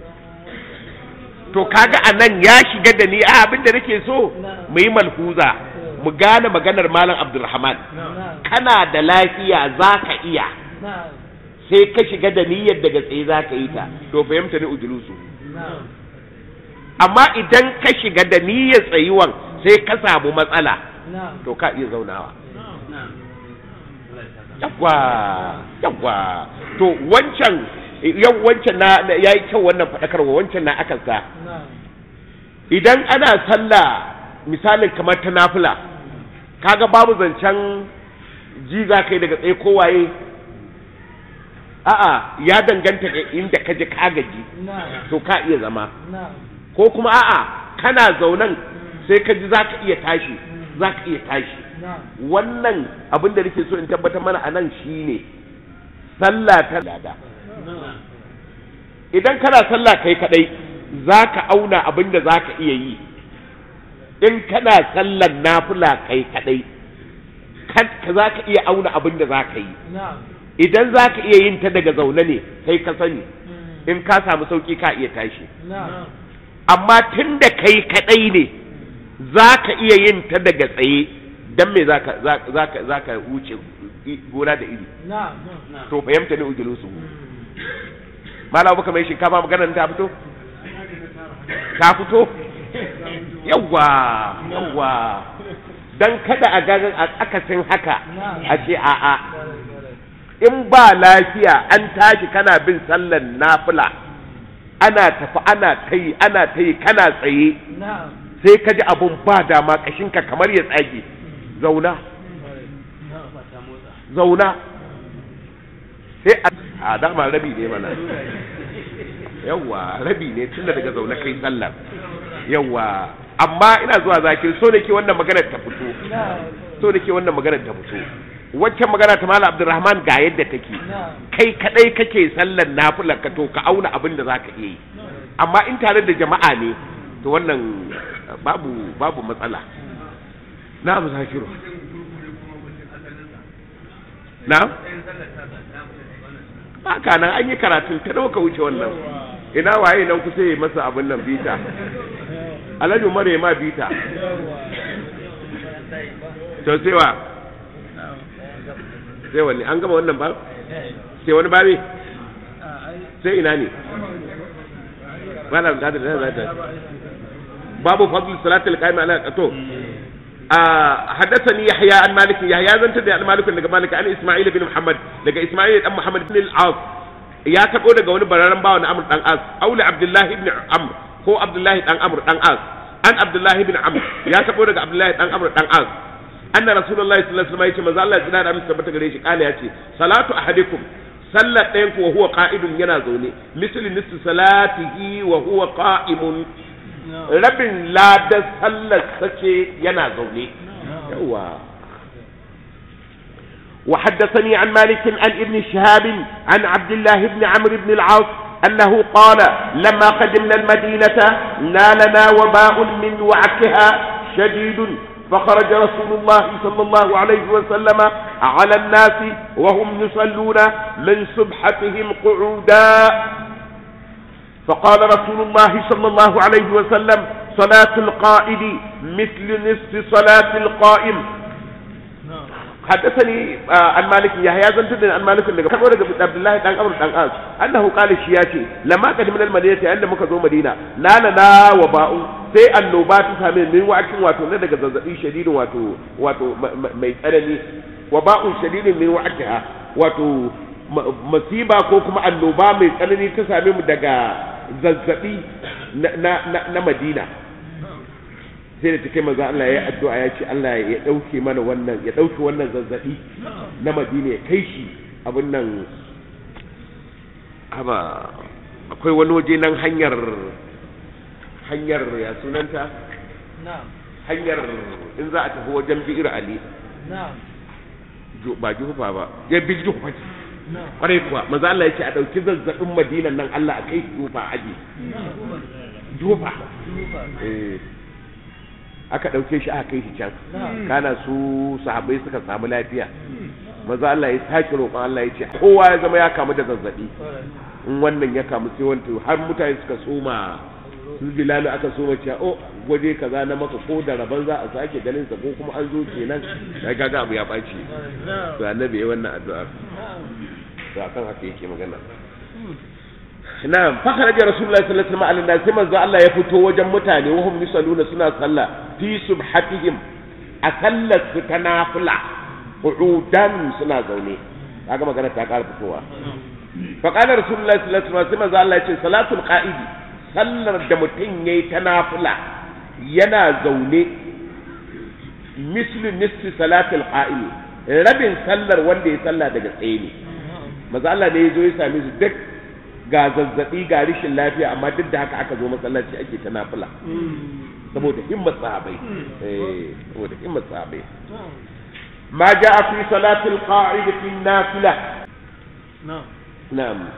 to kaga a nan ya shiga da ni a abin da nake so mu yi malhuza mu gane maganar malam abdulrahman kana da lafiya za ka iya sai ka shiga da niyyar daga tsaye za ka yi ta to fahimta ni ujulusu amma idan ka shiga da niyyar tsayuwan sai ka samu matsala to ka iya zaunawa yawwa yawwa to wancan yau wancan na ya yi kyau wannan faɗakarwa wancan na akan sa idan ana sallah misalin kamar ta nafila kaga babu zancen ji za ka yi daga tsaye kowaye a'a ya danganta ga inda ka ji ka gaji to ka iya zama ko kuma a'a kana zaunan sai ka ji za ka iya tashi za ka iya tashi wannan abin da nake so in tabbatar mana a nan shine sallah ta lada idan kana sallah kai kadai za ka auna abin da za ka iya yi in kana sallan nafila kai kadai ka za ka iya auna abin da za ka yi idan za ka iya yin ta daga zaune ne kai ka sani in ka samu sauki ka iya tashi amma tun da kai kadai ne za ka iya yin ta daga tsaye don me za ka wuce gona da iri to fahimta ne ujulusu mala baka mai shinkafa maganar ta fito ta fito yawwa yawwa dan kada a gagan a akasin haka a ce a'a in ba lafiya an tashi kana bin sallan nafila ana tafi ana ta yi ana ta yi kana tsaye sai ka ji abun ba dama kashinka kamar ya tsage zauna zauna sai a dama rabi ne mana yawwa rabi ne tunda daga zaune kai sallar yawwa amma ina zuwa zakin so da ke wannan maganar ta fito so da ke wannan maganar ta fito waccan magana ta mala abdurrahman ga yadda take kai kadai kake sallar nafilar ka to ka auna abin da zaka iya yi amma in tare da jama'a ne to wannan babu babu matsala na mu zakiru na haka nan an yi karatun ta dauka wuce wannan ina waye nan kusa yi masa abin nan bita alhaji umar ya ma bita to sai wa sai wani an gama wannan ba sai wani babe sai ina ne malam da da da babu fadl salatul qaim ala qato حدثني يحيى عن مالك يحيى زنت عن مالك daga مالك عن اسماعيل بن محمد daga اسماعيل dan محمد بن العاص ya tabo daga wani bararren bawa na Amr dan As auli Abdullahi ibn Amr ko Abdullahi dan Amr dan As an Abdullahi ibn Amr ya tabo daga Abdullahi dan Amr dan As anna Rasulullahi sallallahu alaihi wasallam yace manzo Allah ya da amsa tabbata gare shi kala yace salatu ahadikum sallat ɗayan ku wa huwa qa'idun yana zaune misli nisfi salatihi wa huwa qa'imun rabin ladar sallar sace yana zaune yawa وحدثني عن مالك عن ابن شهاب عن عبد الله بن عمرو بن العاص أنه قال لما قدمنا المدينة نالنا وباء من وعكها شديد فخرج رسول الله صلى الله عليه وسلم على الناس وهم يصلون من سبحتهم قعودا فقال رسول الله صلى الله عليه وسلم صلاة القائد مثل نصف صلاة القائم حدثني عن مالك يحيى زنت عن مالك daga kabo daga Abdullahi dan Amr dan As annahu qala shi yace lamma qadimna al-madinati inda muka zo Madina nana na wa ba'u sai annoba ta same min wa'akin wato na daga zazzabi shadidin wato wato mai tsanani wa ba'un shadidin min wa'akiha wato masiba ko kuma annoba mai tsanani ta same mu daga zazzabi na Madina sai da take maza Allah ya addu'a ya ce Allah ya dauke mana wannan ya dauke wannan zazzabi na Madina ya kai shi abin nan haba akwai wani waje nan hanyar hanyar ya sunanta hanyar in za a tafi wajen bi'ir Ali ba jufa ba ya bi jufa ce kwarai kuwa maza Allah ya ce a dauki zazzabin Madina nan Allah a kai jufa aji jufa eh aka ɗauke shi aka kai shi can kana su sahabbai suka samu lafiya maza Allah ya sake roƙon Allah ya ce kowa ya zama ya kamu da zazzabi in wannan ya kamu sai wanta har mutane suka soma su bilalu aka soma cewa o waje kaza na maka ko da rabon za a sake ganin sa ko kuma an zo kenan ya gaga abu ya ɓaci to annabi ya wannan addu'a to akan haka yake magana na'am fa kharaja rasulullahi sallallahu alaihi wasallam sai manzo Allah ya fito wajen mutane wa hum yusalluna suna sallah fi subhatihim a sallar su ta nafila qu'udan suna zaune kaga magana ta ƙara fitowa fa qala rasulullahi sallallahu alaihi wasallam sai manzo Allah ya ce salatul qa'idi sallar da mutum yayi ta nafila yana zaune mislu nisfi salatul qa'imi rabin sallar wanda ya salla daga tsaye ne maza Allah ne ya zo ya same su duk ga zazzabi ga rishin lafiya amma duk da haka aka zo masallaci ake ta nafila saboda himmat sahabai eh saboda himmat sahabai ma ja'a fi salatil qa'id fi nafila na'am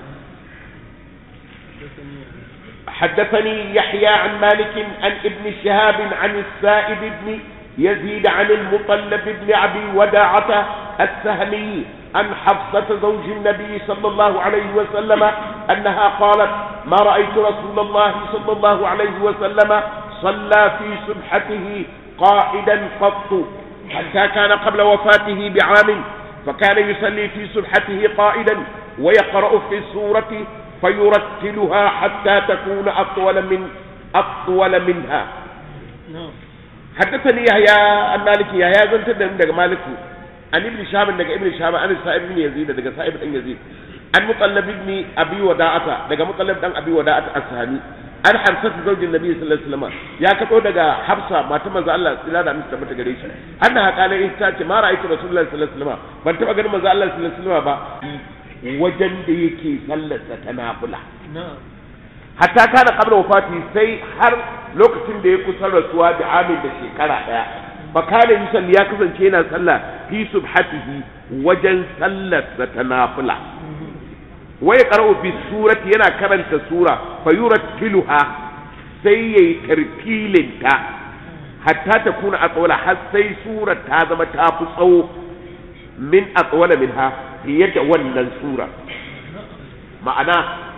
حدثني يحيى عن مالك عن ابن شهاب عن السائب بن يزيد عن المطلب بن أبي وداعة السهمي عن حفصة زوج النبي صلى الله عليه وسلم أنها قالت ما رأيت رسول الله صلى الله عليه وسلم صلى في سبحته قائدا قط حتى كان قبل وفاته بعام فكان يصلي في سبحته قائدا ويقرأ في السورة فيرتلها حتى تكون أطول من أطول منها حدثني يحيى عن مالك يحيى زنت daga مالك عن ابن شهاب daga ابن شهاب عن سائب بن يزيد daga سائب بن يزيد عن مطلب بن ابي وداعة daga مطلب دان ابي وداعة السهمي an hamsat zaujin nabi sallallahu alaihi wasallam ya kato daga hafsa mata manzo Allah tsira da mista mata gare shi anna qala in ta ce ma ra'aytu rasulullahi sallallahu alaihi wasallam ban taba ganin manzo Allah sallallahu alaihi wasallam ba wajen da yake sallarsa ta nafila hatta kana qabla wafati sai har lokacin da ya kusa rasuwa da amin da shekara daya fa kana yusalli ya kasance yana sallah fi subhatihi wajen sallarsa ta nafila wa yaqra'u fi surati yana karanta sura fa yurattiluha sai yayi tartilinta hatta ta kuna aqwala har sai sura ta zama ta fi tsawo min aqwala minha fiye da wannan sura ma'ana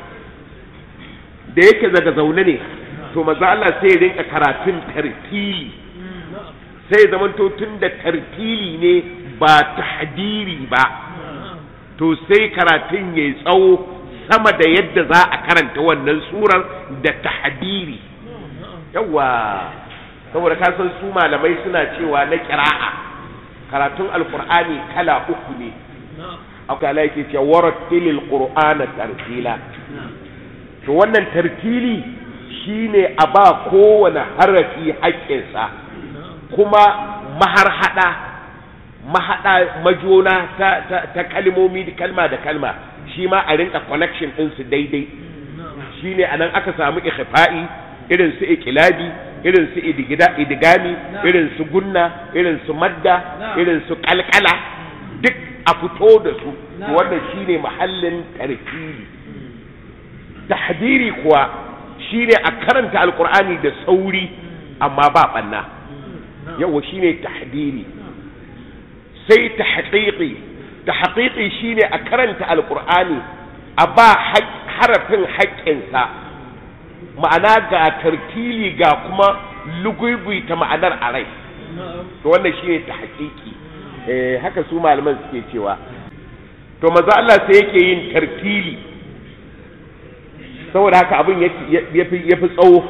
da yake daga zaune ne to maza Allah sai rinka karatun tartili sai zamanto tun da tartili ne ba tahdiri ba to sai karatun ya tsawo sama da yadda za a karanta wannan surar da tahdiri yawa saboda kasan su malamai suna cewa na kira'a karatun alkur'ani kala uku ne Allah yake cewa warattilil qur'ana tartila to wannan tartili shine a ba kowane harafi haƙƙinsa kuma maharhada mahada majona ta, ta, ta kalmomi da kalma da kalma shi ma a rinka connection ɗinsu daidai shine anan aka samu ikhfa'i irin su ikilabi irin su idigami irin su gunna irin su madda irin su kalkala duk a fito da su wannan shine mahallin tarkili tahdiri kuwa shine a karanta alkur'ani da sauri amma ba banna yawa shine tahdiri sai tahqiqi tahqiqi shine a karanta alkur'ani a ba harafin haƙƙinsa ma'ana ga tartili ga kuma ta ma'anar a rai to wannan shine tahqiqi eh haka su malaman suke cewa to maza Allah sai yake yin tartili saboda haka abin yafi yafi tsawo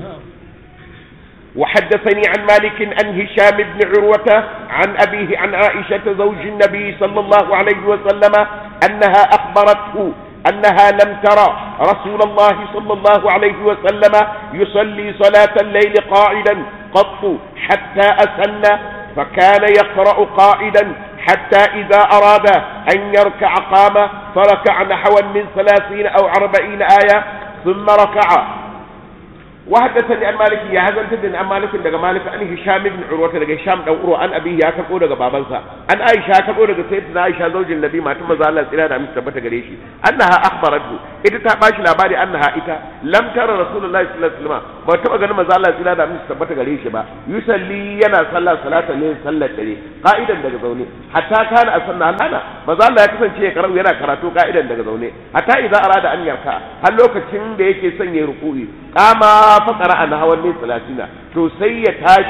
وحدثني عن مالك عن هشام بن عروة عن أبيه عن عائشة زوج النبي صلى الله عليه وسلم أنها أخبرته أنها لم ترى رسول الله صلى الله عليه وسلم يصلي صلاة الليل قاعدا قط حتى أسن فكان يقرأ قاعدا حتى إذا أراد أن يركع قام فركع نحوا من ثلاثين أو أربعين آية ثم ركع وحدثني عن مالك يا هذا انت عن مالك daga مالك عن هشام بن عروة daga هشام dan Urwa an abi ya karbo daga babansa an Aisha karbo daga sayyidatina Aisha zaujin Nabi matan manzo Allah tsira da amince tabbata gare shi annaha akhbaratu ita ta bashi labari annaha ita lam tara rasulullahi sallallahu alaihi wasallam ba taba ganin manzo Allah tsira da amince tabbata gare shi ba yusalli yana sallah salata ne sallar dare qa'idan daga zaune hatta kana asanna hana manzo Allah ya kasance ya karau yana karatu qa'idan daga zaune hatta idza arada an yarka har lokacin da yake son ya ruku'i kama faƙara a hawan ne talatina to sai ya tashi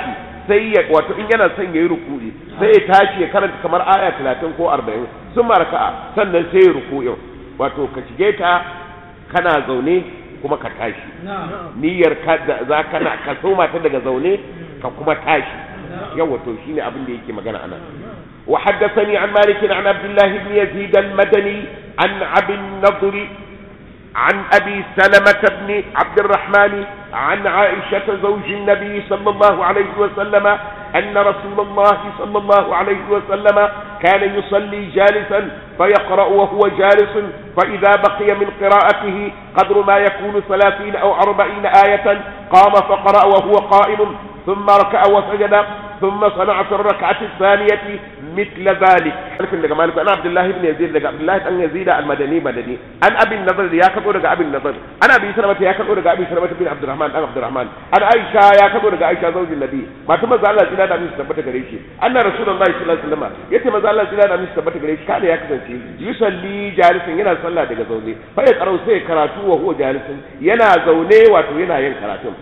sai ya wato in yana son yayi ruku'i sai ya tashi ya karanta kamar aya 30 ko 40 sun raka'a sannan sai ya ruku'i wato ka shige ta kana zaune kuma ka tashi niyyar ka da za kana ka soma ta daga zaune ka kuma tashi yawa to shine abin da yake magana anan وحدثني عن مالك عن عبد الله بن يزيد المدني عن عبد النضر عن أبي سلمة بن عبد الرحمن عن عائشة زوج النبي صلى الله عليه وسلم أن رسول الله صلى الله عليه وسلم كان يصلي جالسا فيقرأ وهو جالس فإذا بقي من قراءته قدر ما يكون ثلاثين أو أربعين آية قام فقرأ وهو قائم ثم ركع وسجد ثم صنع في الركعة الثانية مثل ذلك لكن daga malik ana abdullahi ibn yazid daga abdullahi dan yazid al-madani madani an abin nazar ya kado daga abin nazar ana bi salama ya kado daga abin salama bin abdurrahman dan abdurrahman an aisha ya kado daga aisha zaujin nabi mata manzo Allah tsira da min tabbata gare shi anna rasulullahi sallallahu alaihi wasallam yace manzo Allah tsira da min tabbata gare shi kada ya kasance yusalli jalisan yana sallah daga zaune fa ya karau sai karatu wa huwa jalisun yana zaune wato yana yin karatun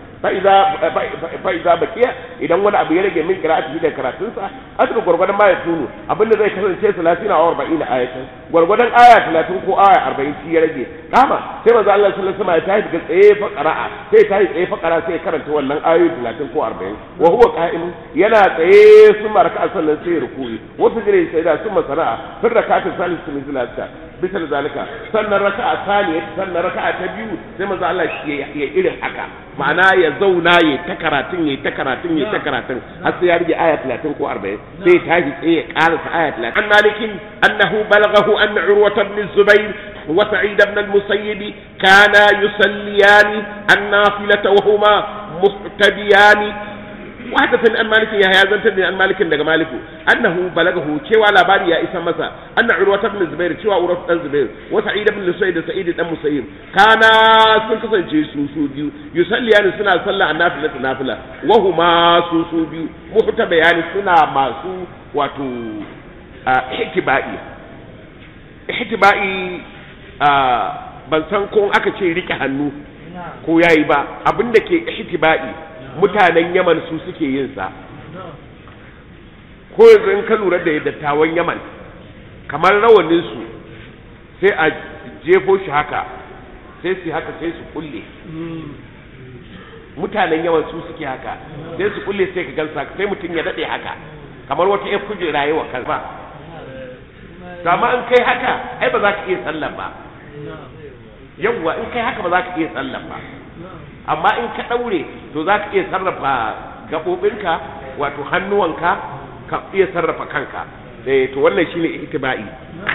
fa'iza bakiya idan wani abu ya rage min qira'ati da karatunsa asru gurgurdan ma ya tunu abinda zai kasance 30 a 40 ayatan gurgurdan aya 30 ko aya 40 shi ya rage kama sai manzo Allah sallallahu alaihi wasallam ya tashi daga tsaye fa qira'a sai tashi tsaye fa qira'a sai karanta wannan ayoyi 30 ko 40 wa huwa qa'im yana tsaye sun maraka sannan sai ruku'i wata jire sai da sun masara'a sun rakata salisu min zalika bisa zalika sannan raka'a saniya sannan raka'a ta biyu sai manzo Allah shi ya irin haka ma'ana ya zauna ya ta karatun ya ta karatun ya ta karatun har sai ya rige aya 30 ko 40 sai tashi tsaye ya karasa aya 30 an malikin annahu balaghahu anna urwata ibn zubair wa sa'id ibn al-musayyib kana yusalliyani an-nafilata wa huma muhtadiyani وحدثني عن مالك يا هيا زنتني عن مالك daga maliku annahu balagahu cewa labari ya isa masa anna urwa ibn zubair cewa urwa dan zubair wa sa'id ibn lusayd da sa'id dan musayyib kana sun kasance su su biyu yusalliyani suna sallah annafila ta nafila wa huma su su biyu muhta bayani suna masu wato ihtibai ihtibai ban san ko aka ce rike hannu ko yayi ba abinda ke ihtibai mutanen yaman su suke yin sa ko yanzu in ka lura da dattawan yaman kamar rawanin su sai a jefo shi haka sai su haka sai su kulle mutanen yaman su suke haka sai su kulle sai ka gansa sai mutum ya dade haka kamar wata ya kujera yi wa kansa amma in kai haka ai ba za ka iya sallan ba yawwa in kai haka ba za ka iya sallan ba amma in ka ɗaure to za ka iya sarrafa gaɓoɓinka wato hannuwanka ka iya sarrafa kanka eh to wannan shine itiba'i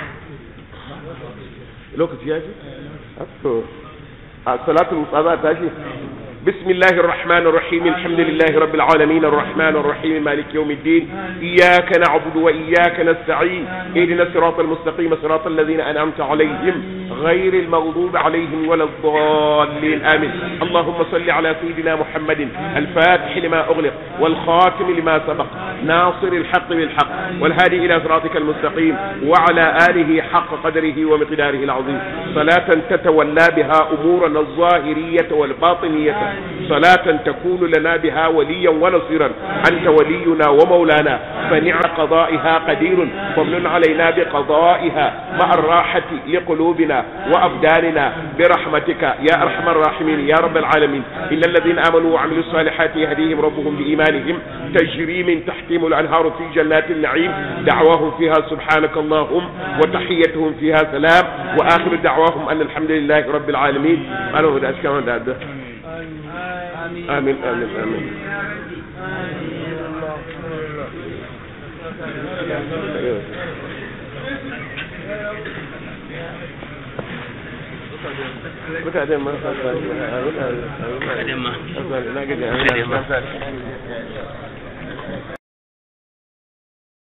lokaci ya ce to a salatul wusta za ta shi بسم الله الرحمن الرحيم الحمد لله رب العالمين الرحمن الرحيم مالك يوم الدين إياك نعبد وإياك نستعين اهدنا الصراط المستقيم صراط الذين أنعمت عليهم غير المغضوب عليهم ولا الضالين آمين اللهم صل على سيدنا محمد الفاتح لما أغلق والخاتم لما سبق ناصر الحق بالحق والهادي إلى صراطك المستقيم وعلى آله حق قدره ومقداره العظيم صلاة تتولى بها أمورنا الظاهرية والباطنية صلاة تكون لنا بها وليا ونصيرا أنت ولينا ومولانا فنعم قضائها قدير فمن علينا بقضائها مع الراحة لقلوبنا وأبداننا برحمتك يا أرحم الراحمين يا رب العالمين إن الذين آمنوا وعملوا الصالحات يهديهم ربهم بإيمانهم تجري من تحتهم الأنهار في جنات النعيم دعواهم فيها سبحانك اللهم وتحيتهم فيها سلام وآخر دعواهم أن الحمد لله رب العالمين أنا هدى أشكال هذا آمين آمين آمين mutanen ma mutanen ma Mutanen ma. na gaji